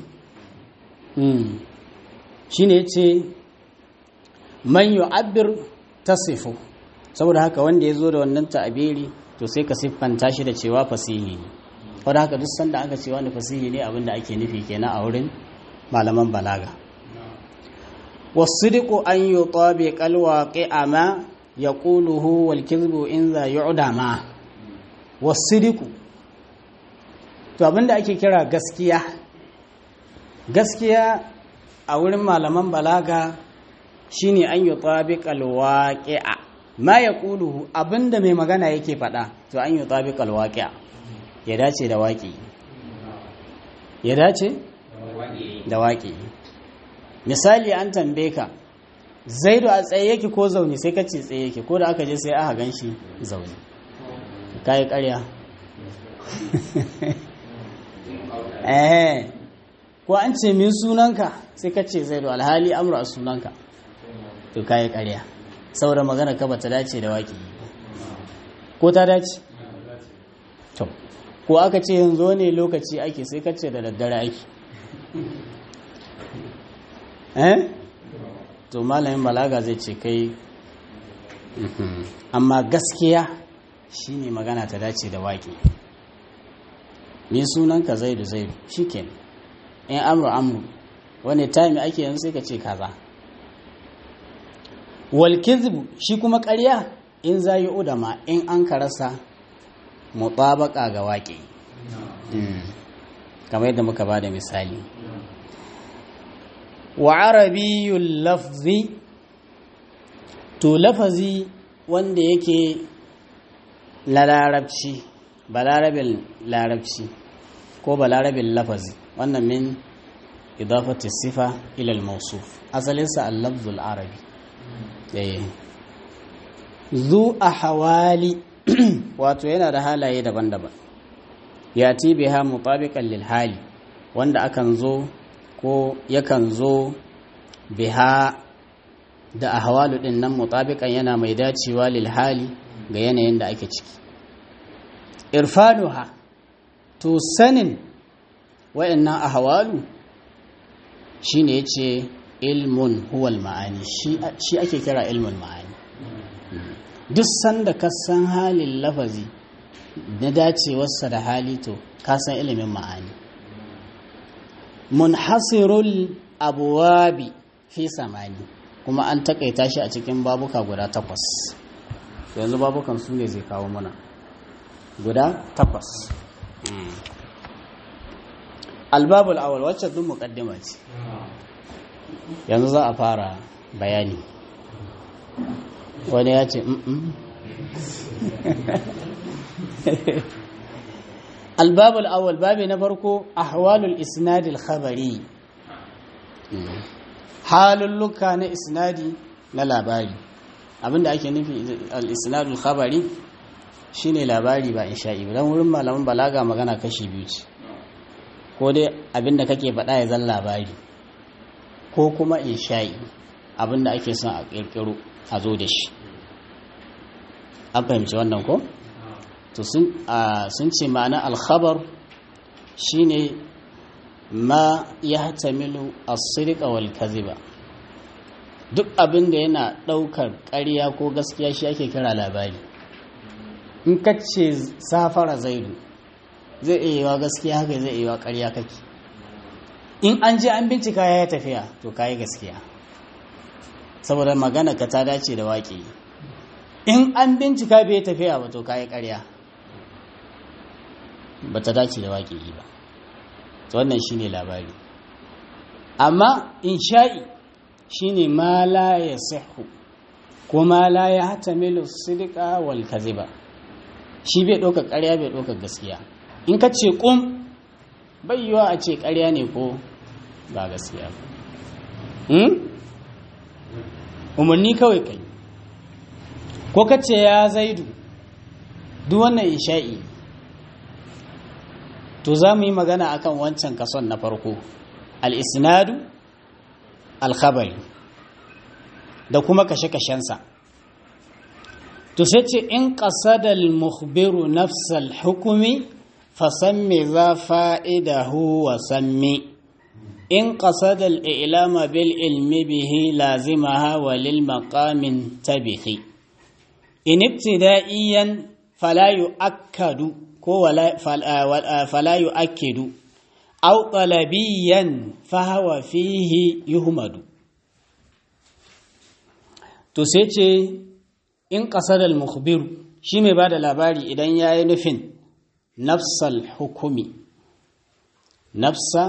shine yace man yu'abbir tasifu saboda haka wanda ya zo da wannan ta'abiri to sai ka siffanta shi da cewa fasihi ne wadda haka duk sanda aka ce wani fasihi ne abinda ake nufi kenan a wurin malaman balaga wasidiku an yi tabi kalwaƙi a ma ya ƙuluhu wal kizbu in za yu'da ma wasidiku to abinda ake kira gaskiya gaskiya a wurin malaman balaga shine an yi tabi kalwaƙi a ma ya ƙuluhu abinda mai magana yake faɗa to an yi tabi kalwaƙi a ya dace da waƙi ya dace da waƙi misali an tambaye ka zaidu a tsaye yake ko zaune sai ka ce tsaye yake ko da aka je sai aka gan shi zaune ka yi ƙarya eh ko an ce min sunanka sai ka ce zaidu alhali amur a sunanka to ka yi ƙarya saboda magana ka bata dace da waƙi ko ta dace to ko aka ce yanzu ne lokaci ake sai ka ce da daddare ake eh to malamin balaga zai ce kai amma gaskiya shine magana ta dace da waƙi ni sunanka zaidu zaidu shikenan in amru amru wani time ake yanzu sai ka ce kaza wal kizbu shi kuma ƙarya in zayi udama in an ka rasa mutabaka ga waƙi kamar yadda muka ba da misali wa arabiyyul lafzi to lafazi wanda yake la larabci balarabin larabci ko balarabin lafazi wannan min idafati sifa ila al-mawsuf asalinsa al-lafzul arabi eh zu ahwali wato yana da halaye daban-daban ya biha mutabiqan lil hali wanda akan zo ko yakan zo biha da ahwalu din nan mutabiqan yana mai dacewa lil hali ga yanayin da ake ciki irfanuha to sanin wayannan ahwalu shine yace ilmun huwal ma'ani shi ake kira ilmun ma'ani duk sanda ka san halin lafazi na dacewarsa da hali to ka san ilimin ma'ani munhasirul abuwabi fi samani kuma an takaita shi a cikin babuka guda takwas yanzu babukan su ne zai kawo mana guda takwas albabul awal wacce duk mukaddima ce yanzu za a fara bayani wani ya ce albabul awal babi na farko ahwalul isnadil khabari halulluka na isnadi na labari abinda ake nufi al-isnadul khabari shine labari ba insha'i ba dan wurin malaman balaga magana kashi biyu ce ko dai abinda kake faɗa ya zan labari ko kuma insha'i abinda ake son a kirkiro a zo da shi an fahimci wannan ko to sun ce ma'ana alkhabar shine ma ya hatamilu as-sidqa wal kadhiba duk abin da yana daukar ƙarya ko gaskiya shi ake kira labari in ka ce safara zaidu zai iya yiwa gaskiya haka zai iya yiwa ƙarya kake in an je an bincika ya tafiya to kayi gaskiya saboda magana ka ta dace da waƙi in an bincika bai tafiya ba to kayi ƙarya ba ta dace da waƙi ba to wannan shine labari amma insha'i shine ma la ya sihu ko ma la ya hatamilu sidqa wal kaziba shi bai ɗaukar ƙarya bai ɗaukar gaskiya in ka ce ƙum bai yiwa a ce ƙarya ne ko ba gaskiya ba umarni kawai kai ko ka ce ya zaidu duk wannan isha'i to za mu yi magana akan wancan kason na farko al-isnadu al-khabari da kuma kashe-kashensa to sai ce in qasadal mukhbiru nafsal hukumi fasammi za fa'idahu wa sammi in qasadal ilama bil ilmi bihi lazimaha wa lil maqamin tabihi in ibtida'iyan fala yu'akkadu ko fala yu'akkidu aw talabiyan fa huwa fihi yuhmadu to sai ce in ƙasar al-mukhbiru shi mai ba da labari idan ya yi nufin nafsal hukumi nafsa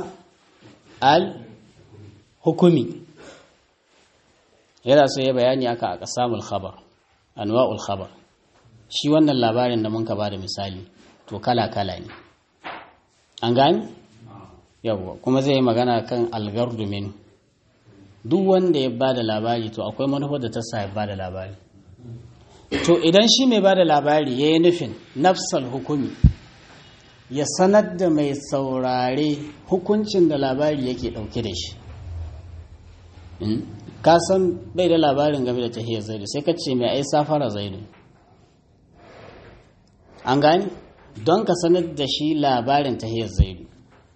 al-hukumi yana so ya bayani aka a ƙasamul khabar anwa'ul khabar shi wannan labarin da mun ka ba da misali to kala-kala ne an gani? yawwa kuma zai yi magana kan algardu min duk wanda ya ba da labari to akwai manufar da ta sa ya ba da labari to idan shi mai ba da labari ya yi nufin nafsal hukumi ya sanar da mai saurare hukuncin da labari yake ɗauke da shi ka san bai da labarin game da tahiyar zaidu sai ka ce mai ai safara zaidu an gani don ka sanar da shi labarin tahiyar zaidu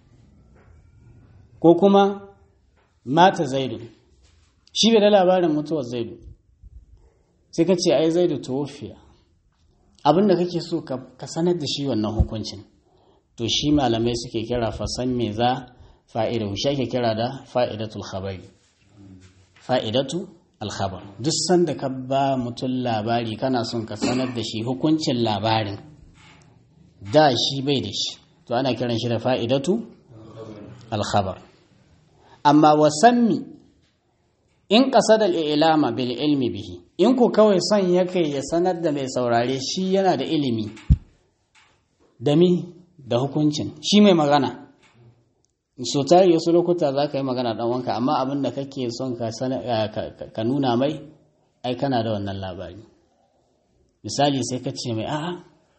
ko kuma mata zaidu shi bai da labarin mutuwar zaidu sai ka ce ai zaidu tuwofiya abinda kake so ka sanar da shi wannan hukuncin to shi malamai suke kira fasan me za fa'ida shi ake kira da fa'idatul khabari fa'idatu alkhabar duk sanda ka ba mutum labari kana son ka sanar da shi hukuncin labarin da shi bai da shi to ana kiran shi da fa'idatu alkhabar amma wasammi in qasadal ilama bil ilmi bihi in ku kawai son yake ya sanar da mai saurare shi yana da ilimi da mi da hukuncin shi mai magana so tari wasu lokuta za ka yi magana dan wanka amma abin da kake son ka nuna mai ai kana da wannan labari misali sai ka ce mai a'a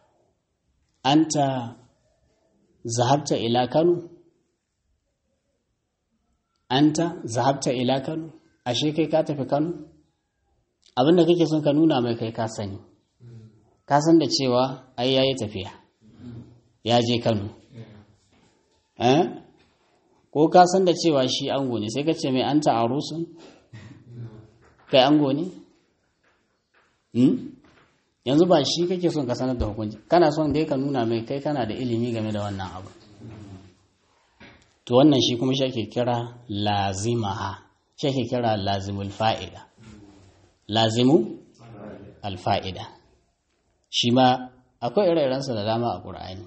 anta zahabta ila kano anta zahabta ila kano ashe kai ka tafi kano abinda kake son ka nuna mai kai ka sani ka san da cewa ai yayi tafiya ya je kano eh ko ka san da cewa shi ango ne sai ka ce mai anta arusun kai ango ne yanzu ba shi kake son ka sanar da hukunci kana son dai ka nuna mai kai kana da ilimi game da wannan abu to wannan shi kuma shi ake kira lazimaha shi ake kira lazimul fa'ida lazimu alfa'ida shi ma akwai ire-irensa da dama a ƙur'ani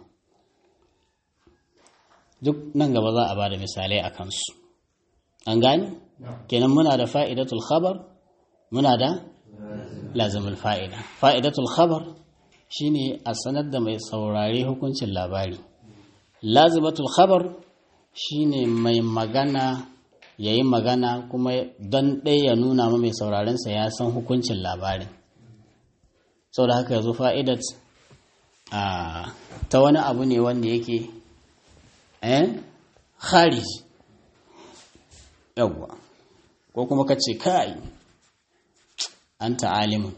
duk nan gaba za a ba da misalai a kansu an gani kenan muna da fa'idatul khabar muna da lazimul fa'ida fa'idatul khabar shine a sanar da mai saurare hukuncin labari lazimatul khabar shine mai magana ya yi magana kuma don ɗaya ya nuna ma mai saurarensa ya san hukuncin labarin sau da haka yanzu fa'idat ta wani abu ne wanda yake eh kharij yawwa ko kuma ka ce kai an ta'alimin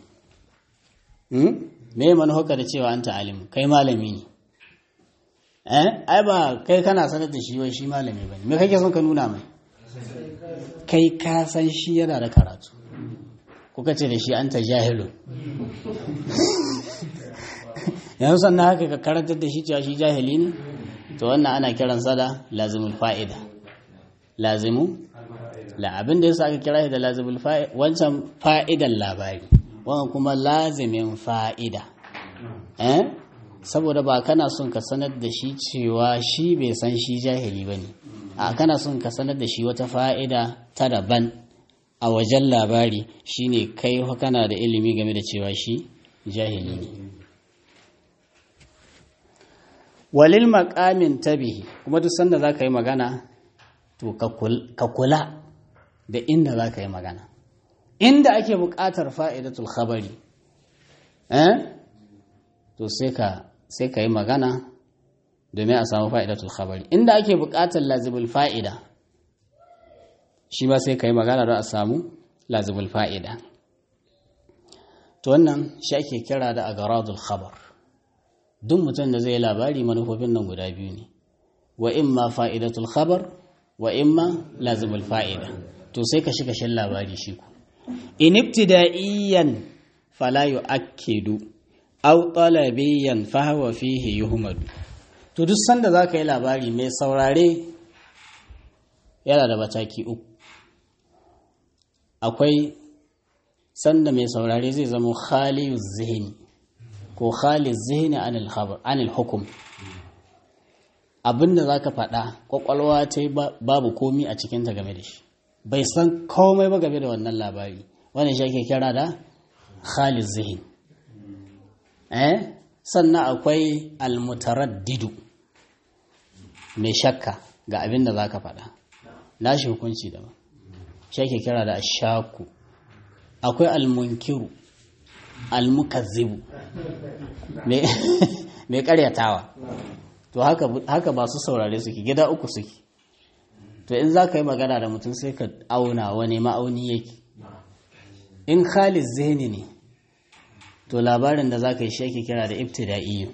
me manuhaka da cewa an ta'alimin kai malami ne eh ai ba kai kana sanar da shi wai shi malami bane me kake son ka nuna mai kai ka san shi yana da karatu kuka ce da shi an ta jahilun yanzu sannan haka ka karantar da shi cewa shi jahili ne to wannan ana kiransa da lazimul fa'ida lazimu la abin da yasa aka kira shi da lazimul fa'ida wancan fa'idan labari wannan kuma lazimin fa'ida eh saboda ba kana son ka sanar da shi cewa shi bai san shi jahili bane a kana son ka sanar da shi wata fa'ida ta daban a wajen labari shine kai kana da ilimi game da cewa shi jahili ne walil maqamin tabihi kuma duk sanda za ka yi magana to ka kula da inda za ka yi magana inda ake buƙatar fa'idatul khabari eh to sai ka sai ka yi magana domin a samu fa'idatul khabari inda ake buƙatar lazibul fa'ida shi ba sai ka yi magana don a samu lazibul fa'ida to wannan shi ake kira da agaradul khabar duk mutum da zai labari manufofin nan guda biyu ne wa imma fa'idatul khabar wa imma lazimul fa'ida to sai ka shiga shin labari shi ku in ibtida'iyan fala yu'akkidu aw talabiyan fa huwa fihi yuhmadu to duk sanda zaka yi labari mai saurare yana da mataki uku akwai sanda mai saurare zai zama khaliyu zihni ko khaliz zihni anil khabar anil hukum abinda zaka faɗa kwakwalwa ta babu komi a cikin ta game da shi bai san komai ba game da wannan labari wannan shi ake kira da khaliz zihin eh sannan akwai almutaraddidu mai shakka ga abinda zaka faɗa nashi hukunci daban shi ake kira da ashaku akwai almunkiru almukazzibu mai karyatawa to haka ba su saurare suke gida uku suke to in za ka yi magana da mutum sai ka auna wani ma'auni yake in khalis zeni ne to labarin da za ka yi shi ake kira da ibtida'iyyu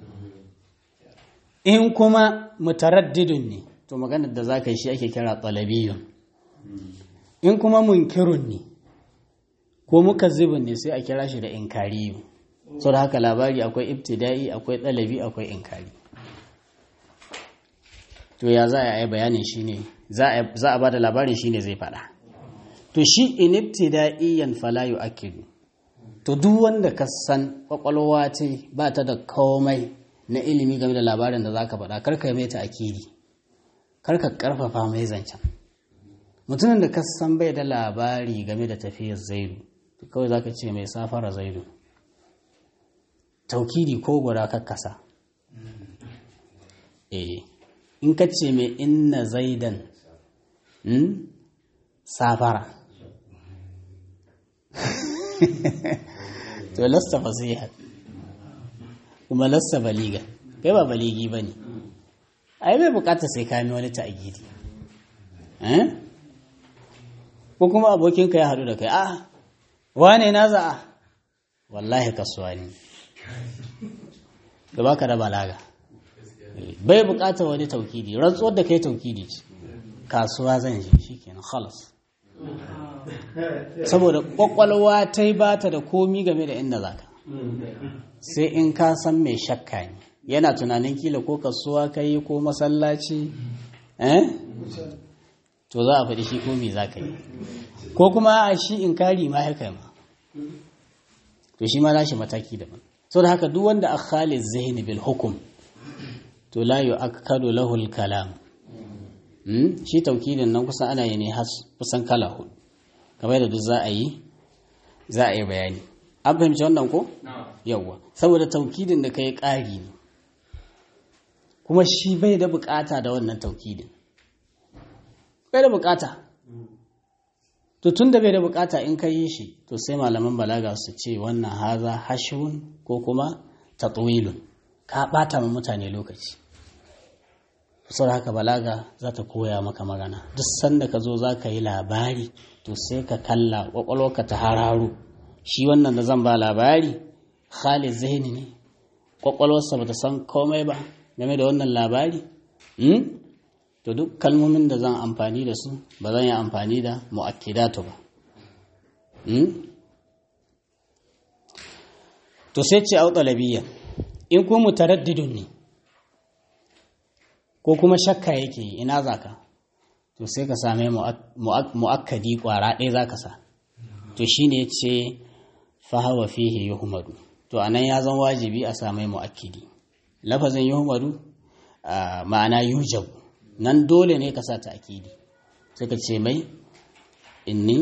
in kuma mutaraddidun ne to maganar da za ka yi shi ake kira talabiyyun in kuma munkirun ne ko muka zibin ne sai a kira shi da inkariyu sau da haka labari akwai ibtida'i akwai ɗalabi akwai inkari to ya za a yi bayanin shi ne za a ba da labarin shi ne zai faɗa to shi in ibtida'iyan falayu akidu to duk wanda ka san kwakwalwa ce ba ta da komai na ilimi game da labarin da za ka faɗa karka mai ta akidi karka karfafa mai zancen mutumin da ka san bai da labari game da tafiyar zaidu kawai za ka ce mai safara zaidu taukidi ko guda kakkasa eh in ka ce mai inna zaidan safara to lasta fasiha kuma lasta baliga kai ba baligi ba ne ai bai bukata sai kami wani ta'agidi ko kuma abokinka ya haɗu da kai a wane na za'a wallahi kasuwa ne da baka da balaga bai bukatar wani taukidi rantsuwar da kai taukidi ce kasuwa zan je shikenan khalas saboda kwakwalwa ta yi bata da komi game da inda zaka sai in ka san mai shakka ne yana tunanin kila ko kasuwa ka yi ko masallaci eh to za a faɗi shi ko me za ka yi ko kuma a shi in kari ma haka ma to shi ma nashi mataki daban sau da haka duk wanda a khalid zahini bil hukum to la yu akkadu lahul kalam shi taukidin nan kusan ana yi ne kusan kala hudu kamar da duk za a yi za a yi bayani an fahimci wannan ko yawwa saboda taukidin da ka yi ƙari ne kuma shi bai da bukata da wannan taukidin bai da bukata to tun da bai da bukata in ka yi shi to sai malaman balaga su ce wannan haza hashun ko kuma tatwilun ka bata ma mutane lokaci sau haka balaga za ta koya maka magana duk sanda ka zo za ka yi labari to sai ka kalla kwakwalwarka ta hararo shi wannan da zan ba labari khalid zahini ne kwakwalwarsa ba ta san komai ba game da wannan labari to duk kalmomin da zan amfani da su ba zan yi amfani da mu'akkidatu ba to sai ce au talabiyya in ko mutaraddidun ne ko kuma shakka yake ina zaka to to sai ka same mu'akkadi kwara ɗaya za ka sa to shi ne ce fahawa fihi yuhmadu to a nan ya zan wajibi a samai mu'akkidi lafazin yuhmadu ma'ana yujab nan dole ne ka sa ta akidi sai ka ce mai inni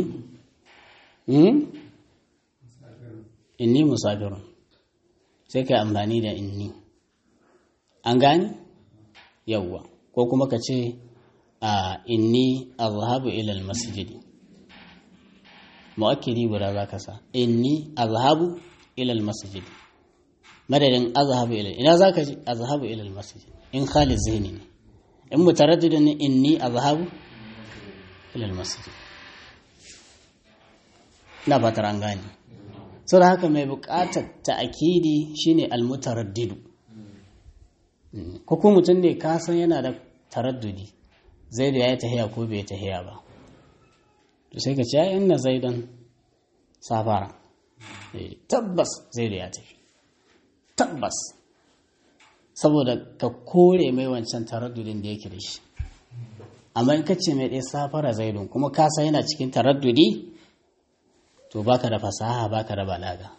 inni musafirun sai ka yi amfani da inni an gani yawwa ko kuma ka ce a inni azhabu ila almasjidi mu'akkidi guda za ka sa inni azhabu ila almasjid madadin azhabu ila ina za ka ji azhabu ila almasjid in khalid zihni ne in mutaraddidin ne inni azhabu ila almasjid ina fatar an gane saboda haka mai buƙatar ta'akidi shine almutaraddidu ko kuma mutum ne ka san yana da taraddudi zai da ya yi tahiya ko bai tahiya ba to sai ka ce ya inna zaidan safara tabbas zai da ya tafi tabbas saboda ka kore mai wancan taraddudin da yake da shi amma in ka ce mai ɗaya safara zaidun kuma ka san yana cikin taraddudi to baka da fasaha baka da balaga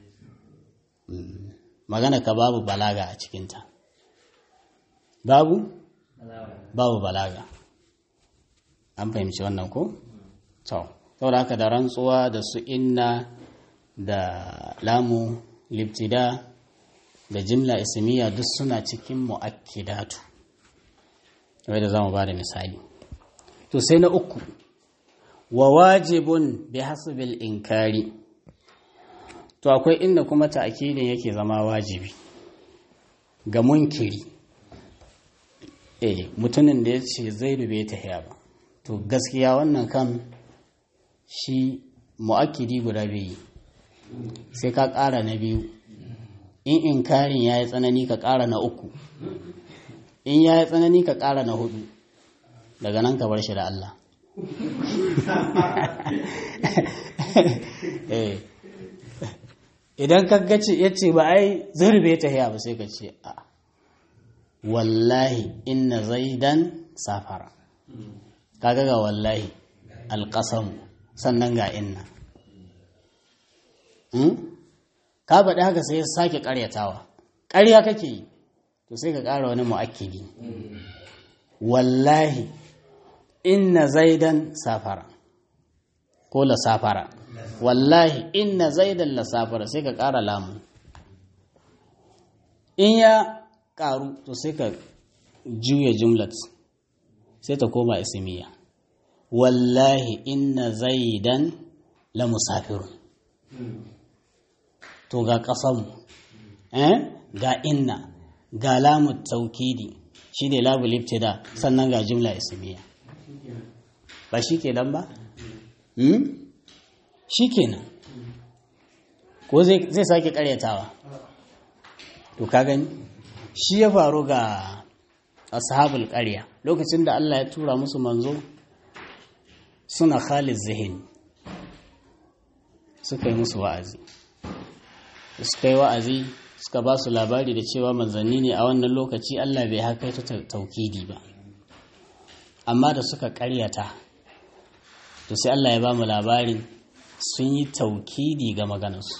magana ka babu balaga a cikinta babu babu balaga an fahimci wannan ko to saboda haka da rantsuwa da su inna da lamu libtida da jimla ismiya duk suna cikin mu'akkidatu wai da zamu bada misali to sai na uku wa wajibun bi hasbil inkari to akwai inda kuma ta'kidin yake zama wajibi ga munkiri eh mutumin da ya ce zaidu bai tahiya ba to gaskiya wannan kan shi mu'akkidi guda biyu sai ka ƙara na biyu in inkarin ya yi tsanani ka ƙara na uku in ya yi tsanani ka ƙara na hudu daga nan ka bar shi da Allah idan ka gace ya ce ba ai zurbe ta hiya ba sai ka ce a wallahi inna zaidan safara kaga ga wallahi alƙasamu sannan ga inna ka faɗi haka sai ya sake ƙaryatawa ƙarya kake yi to sai ka ƙara wani mu'akkidi wallahi inna zaidan safara ko la safara wallahi inna zaidan la safara sai ka ƙara lamu in ya ƙaru to sai ka juya jumlat sai ta koma ismiya wallahi inna zaidan la musafirun to ga ƙasanmu eh? ga inna ga lamu taukidi shi ne labu liftida sannan ga jumla ismiya ba shi ke nan ba? Hmm? shi ke nan ko zai sake karyatawa to ka gani shi ya faru ga ashabul ƙarya lokacin da Allah ya tura musu manzo suna khalid zihin suka yi musu wa'azi suka yi wa'azi suka ba su labari da cewa manzanni ne a wannan lokaci Allah bai haka ta taukidi ba amma da suka karyata to sai Allah ya ba mu labarin sun yi taukidi ga maganarsu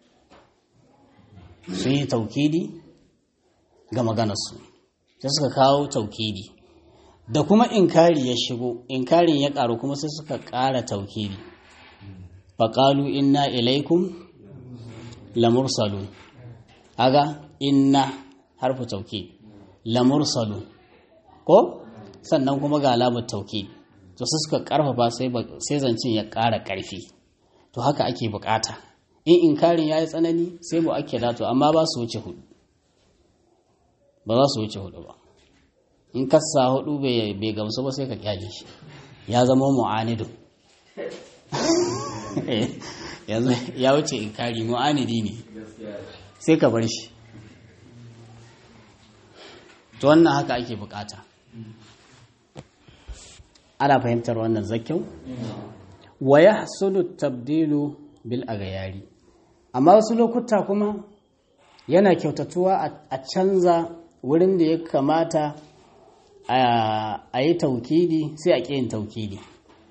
sun yi taukidi ga maganarsu sai suka kawo taukidi da kuma inkari ya shigo inkarin ya karu kuma sai suka kara taukidi faƙalu inna ilaikum lamursalun aga inna harfu tauki lamursalun ko sannan kuma ga alamar tauki to sai suka karfafa sai zancin ya ƙara ƙarfi to haka ake bukata in inkarin ya yi tsanani sai mu ake dato amma ba su wuce hudu ba za su wuce hudu ba in kasa hudu bai gamsu ba sai ka kyale shi ya zama mu'anidu yanzu ya wuce inkari mu'anidi ne sai ka bar shi to wannan haka ake bukata ana fahimtar wannan zakyau wa ya tabdilu bil agayari amma wasu lokuta kuma yana kyautatuwa a canza wurin da ya kamata a yi taukidi sai a ƙin taukidi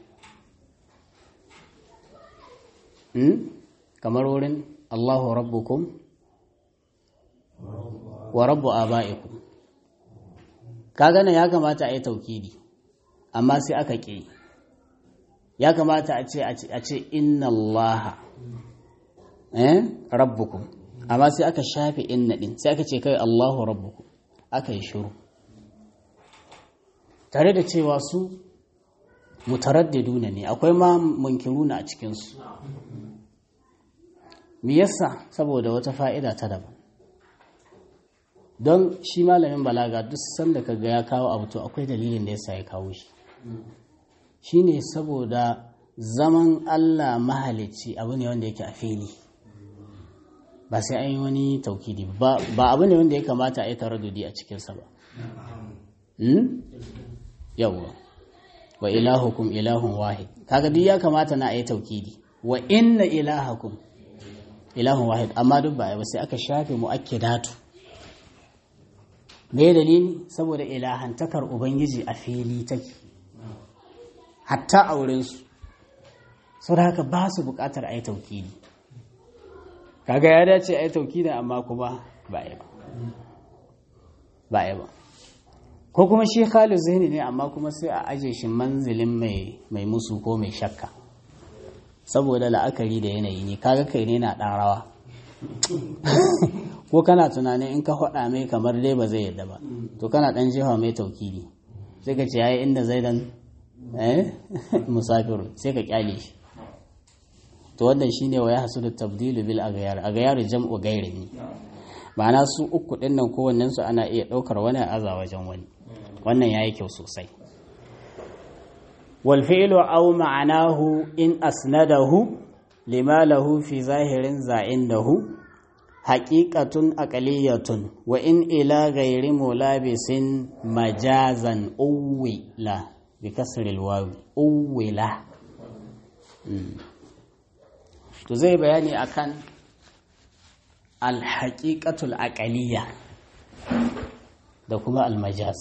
kamar wurin Allahu rabbukum wa rabbu aba'ikum kaga nan ya kamata a yi taukidi amma sai aka ƙi ya kamata a ce a ce inna allaha eh rabbukum amma sai aka shafe inna din sai aka ce kai allahu rabbukum aka yi shiru tare da cewa su mutaraddiduna ne akwai ma munkiruna a cikinsu me yasa saboda wata fa'ida ta daban don shi malamin balaga duk sanda ka ga ya kawo abu to akwai dalilin da yasa ya kawo shi shine saboda zaman Allah mahalicci abu ne wanda yake a fili ba sai an yi wani taukidi ba abu ne wanda ya kamata a yi taraddudi a cikinsa ba yawwa wa ilahukum ilahun wahid kaga duk ya kamata na a yi taukidi wa inna ilahakum ilahun wahid amma duk ba ba sai aka shafe mu'akkidatu me dalili saboda ilahantakar ubangiji a fili take hatta aurensu sau da haka ba su bukatar a yi taukidi kaga ya dace a yi taukidi amma kuma ba yi ba ba yi ba ko kuma shi khalid zihni ne amma kuma sai a aje shi manzilin mai musu ko mai shakka saboda la'akari da yanayi ne kaga kai ne na ɗan rawa ko kana tunanin in ka faɗa mai kamar dai ba zai yadda ba to kana ɗan jefa mai taukidi sai ka ce yayi inda zai dan eh musafiru sai ka kyale shi to wannan shine wa ya hasudu tabdilu bil aghyar aghyar jam'u gairin ma'ana su uku din nan kowannen su ana iya ɗaukar wani aza wajen wani wannan yayi kyau sosai wal fi'lu aw ma'anahu in asnadahu lima lahu fi zahirin za'indahu haƙiƙatun aƙaliyatun wa in ila gairi mulabisin majazan uwila bi kasril wawi uwila to zai bayani akan alhaƙiƙatul aƙaliya da kuma almajaz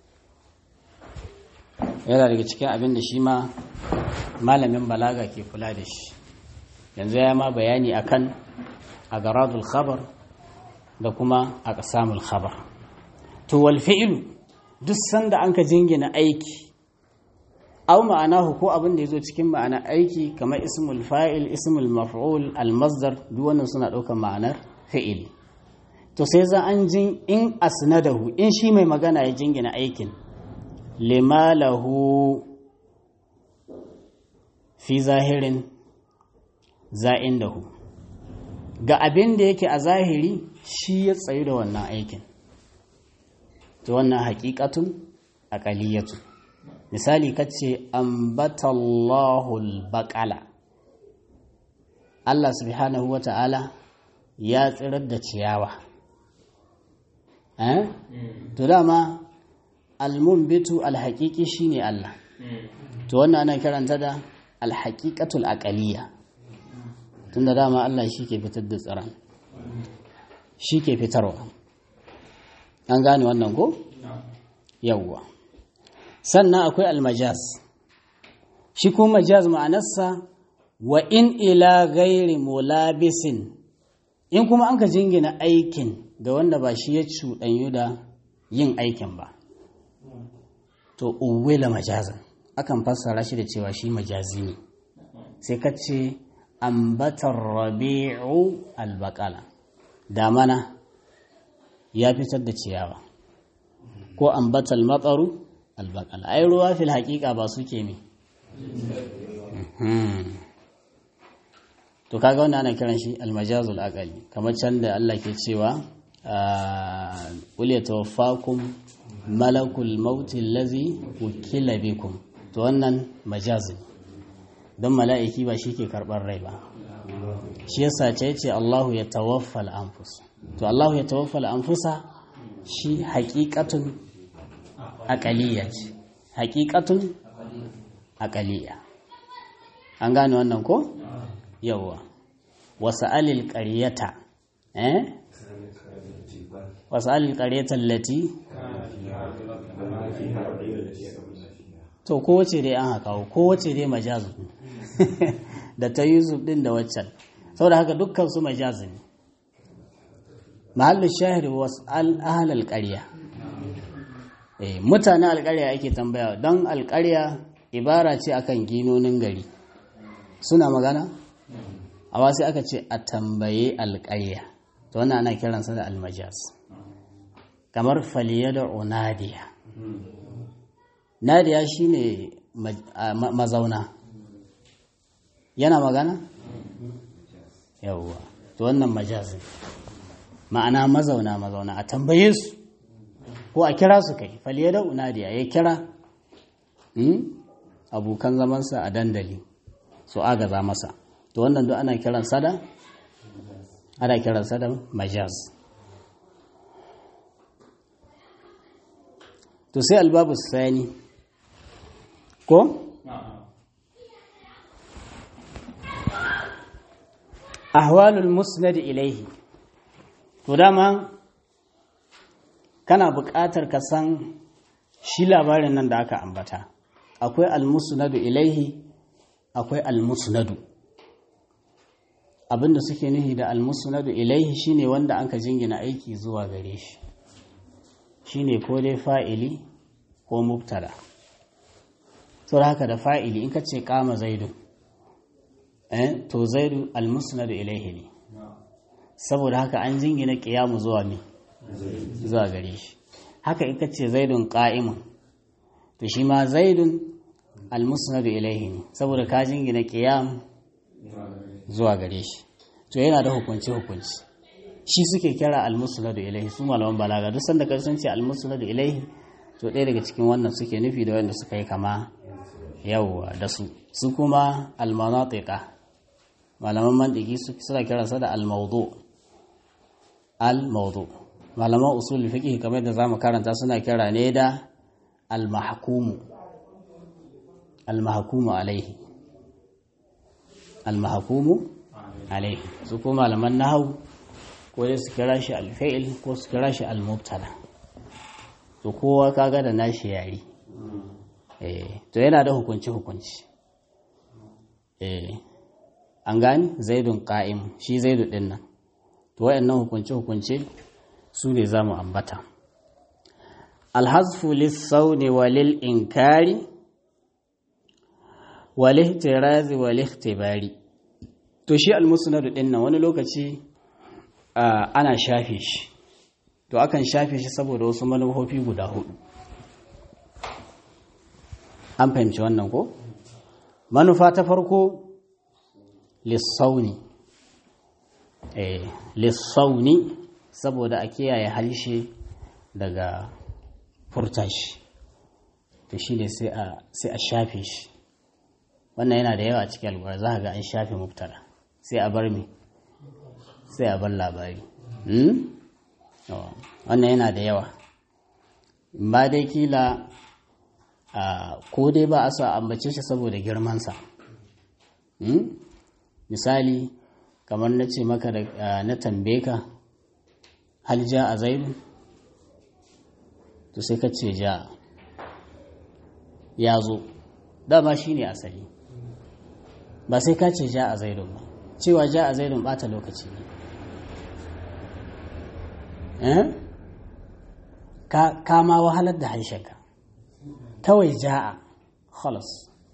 yana daga cikin abin da shi ma malamin balaga ke kula da shi yanzu ya ma bayani akan agaradul khabar da kuma aqsamul khabar to wal fi'lu duk sanda anka jingina aiki aw ma'anahu ko abin da yazo cikin ma'ana aiki kamar ismul fa'il ismul maf'ul al masdar duk wannan suna daukar ma'anar fi'il to sai za an jin in asnadahu in shi mai magana ya jingina aikin lima lahu fi zahirin za'indahu ga abin da yake a zahiri shi ya tsayu da wannan aikin to wannan haƙiƙatun aƙaliyatu misali kace ambatallahu albaqala Allah subhanahu wata'ala ya tsirar da ciyawa eh to dama almunbitu alhaqiqi shine Allah to wannan ana kiranta da alhaqiqatul aqaliyya tunda dama Allah shi ke fitar da tsiran shi ke fitarwa an gane wannan ko? yawwa sannan akwai almajaz shi ko majaz ma'anarsa wa in ila gairi mulabisin in kuma an ka jingina aikin da wanda ba shi ya cuɗanyu da yin aikin ba to uwela majazan akan fassara shi da cewa shi majazi ne sai ka ce ambatar rabi'u albakala damana ya fitar da ciyawa ko ambatal matsaru albakala ai ruwa fil haƙiƙa ba suke me to kaga wannan ana kiran shi almajazul aqali kamar can da Allah ke cewa qul yatawaffakum malakul maut allazi wukila bikum to wannan majazin don mala'iki ba shi ke karɓar rai ba shi yasa ce ce Allahu ya tawaffal anfus to Allahu ya tawaffal anfusa shi haƙiƙatun aƙaliya ce haƙiƙatun aƙaliya an gane wannan ko yawwa wasu alil ƙaryata eh wasu alil ƙaryata lati to kowace dai an haka kowace dai majazu da ta yusuf din da waccan saboda haka dukkan su majazu ne mahallin shahir wasu al'ahalar ƙarya mutanen alƙarya ake tambaya don alƙarya ibara ce akan ginonin gari suna magana a sai aka ce a tambaye alƙarya to wannan ana kiransa da almajas kamar faliya da onadiya nadiya shine mazauna yana magana yawwa to wannan majazin ma'ana mazauna mazauna a tambaye su ko a kira su kai faliya da unadiya ya kira abokan zamansa a dandali su agaza masa to wannan duk ana kiran sada ana kiran sada majaz to sai albabu sani ko ahwalul musnad ilaihi to dama kana buƙatar ka san shi labarin nan da aka ambata akwai almusnadu ilaihi akwai almusnadu abinda suke nufi da almusnadu ilaihi shine wanda anka jingina aiki zuwa gare shi shine ko dai fa'ili ko mubtada saboda haka da fa'ili in ka ce kama zaidu eh to zaidu almusnadu ilaihi ne saboda haka an jingina kiyamu zuwa mi zuwa gare shi haka ita ce zaidun qa'imun to shi ma zaidun almusnadu ilaihi ne saboda ka jingina qiyam zuwa gare shi to yana da hukunci hukunci shi suke kira almusnadu ilaihi su malaman balaga duk sanda kai sun ce almusnadu ilaihi to ɗaya daga cikin wannan suke nufi da wanda suka yi kama yawwa da su su kuma almanatiqa malaman mantiki suna kiransa da almawdu al-mawdu malaman usul fiqh kamar da zamu karanta suna kira ne da al-mahkumu al-mahkumu alaihi al-mahkumu alaihi su kuma malaman nahwu ko dai su kira shi al-fi'l ko su kira shi al-mubtada to kowa kaga da nashi yari eh to yana da hukunci hukunci eh an gani zaidun qa'im shi zaidu din nan to wayannan hukunce hukunce su ne zamu ambata alhazfu lis-sawni walil inkari wal ihtirazi wal ikhtibari to shi al-musnad din nan wani lokaci ana shafe shi to akan shafe shi saboda wasu manufofi guda hudu an fahimci wannan ko manufa ta farko lissauni eh lissauni saboda a kiyaye halshe daga furta shi to shi ne sai a shafe shi wannan yana da yawa cikin albuwar za ga an shafe mubtada sai a bar mi sai a bar labari wannan yana da yawa ba dai kila ko dai ba a sa ambace shi saboda girmansa misali kamar na ce maka na tambaye ka hal ja a zaidu to sai ka ce ja ya zo dama shi ne asali ba sai ka ce ja a zaidun ba cewa ja a zaidun bata lokaci ne ka ma wahalar da harshenka kawai ja'a khalas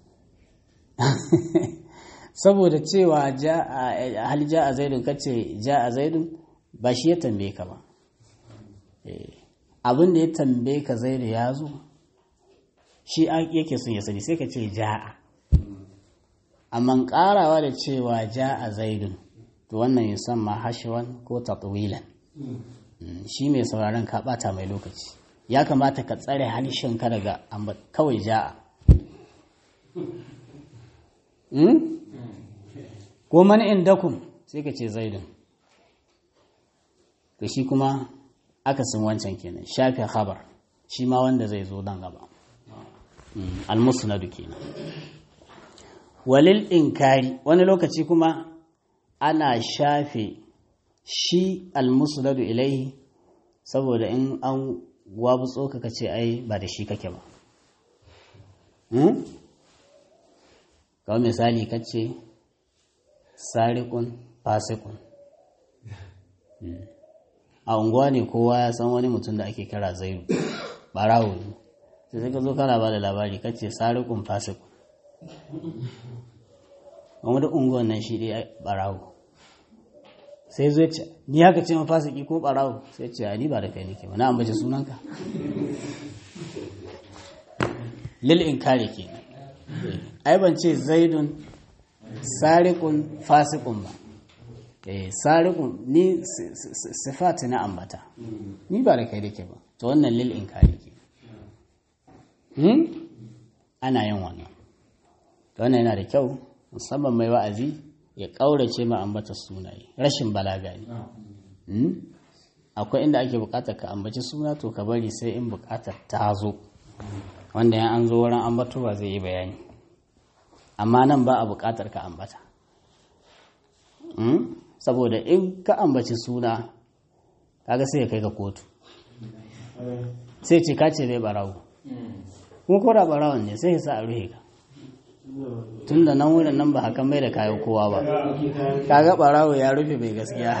saboda cewa hal ja'a zaidun kace ja'a zaidun ba shi ya tambaye ka ba abin da ya tambaye ka zaidu ya zo shi yake son ya sani sai ka ce ja'a amma karawa da cewa ja'a zaidun to wannan ya san ma hashewan ko tatwilan shi mai sauraron ka bata mai lokaci ya kamata ka tsare ka daga kawai ja'a ko man indakum sai ka ce zaidun to shi kuma akasin wancan kenan shafi khabar shi ma wanda zai zo dan gaba almusnadu kenan walil inkari wani lokaci kuma ana shafe shi almusnadu ilaihi saboda in an wabutso ka ce ai ba da shi kake ba kawai misali ka ce sarikun fasikun a unguwa ne kowa ya san wani mutum da ake kira zairu barawo ne sai ka zo kana ba da labari ka ce sarikun fasikun wani unguwan nan shi dai barawo sai zo ce ni haka ce mafasiki ko barawo sai ce ni ba da kai nake ba na ambace sunanka lil in kare ke ai ban ce zaidun sariqun fasiqun ba eh sariqun ni sifat na ambata ni ba da kai nake ba to wannan lil in kare ke hmm ana yin wannan to wannan yana da kyau musamman mai wa'azi ya ƙaurace ma ambata sunaye rashin balaga ne akwai inda ake buƙatar ka ambaci suna to ka bari sai in buƙatar ta zo wanda ya an zo wurin ambatowa zai yi bayani amma nan ba a buƙatar ka ambata saboda in ka ambaci suna kaga sai ya kai ka kotu sai ce ka ce bai barawo kuma ko da barawon ne sai ya sa a ruhe ka tun da nan wurin nan ba hakan mai da kayan kowa ba kaga barawo ya rufe mai gaskiya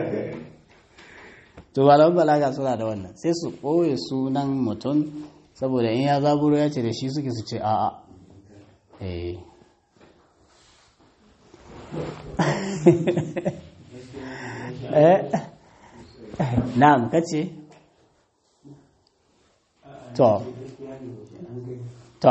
to malaman balaga suna da wannan sai su ɓoye sunan mutum saboda in ya zaburo ya ce da shi suke su ce a'a eh na'am kace to to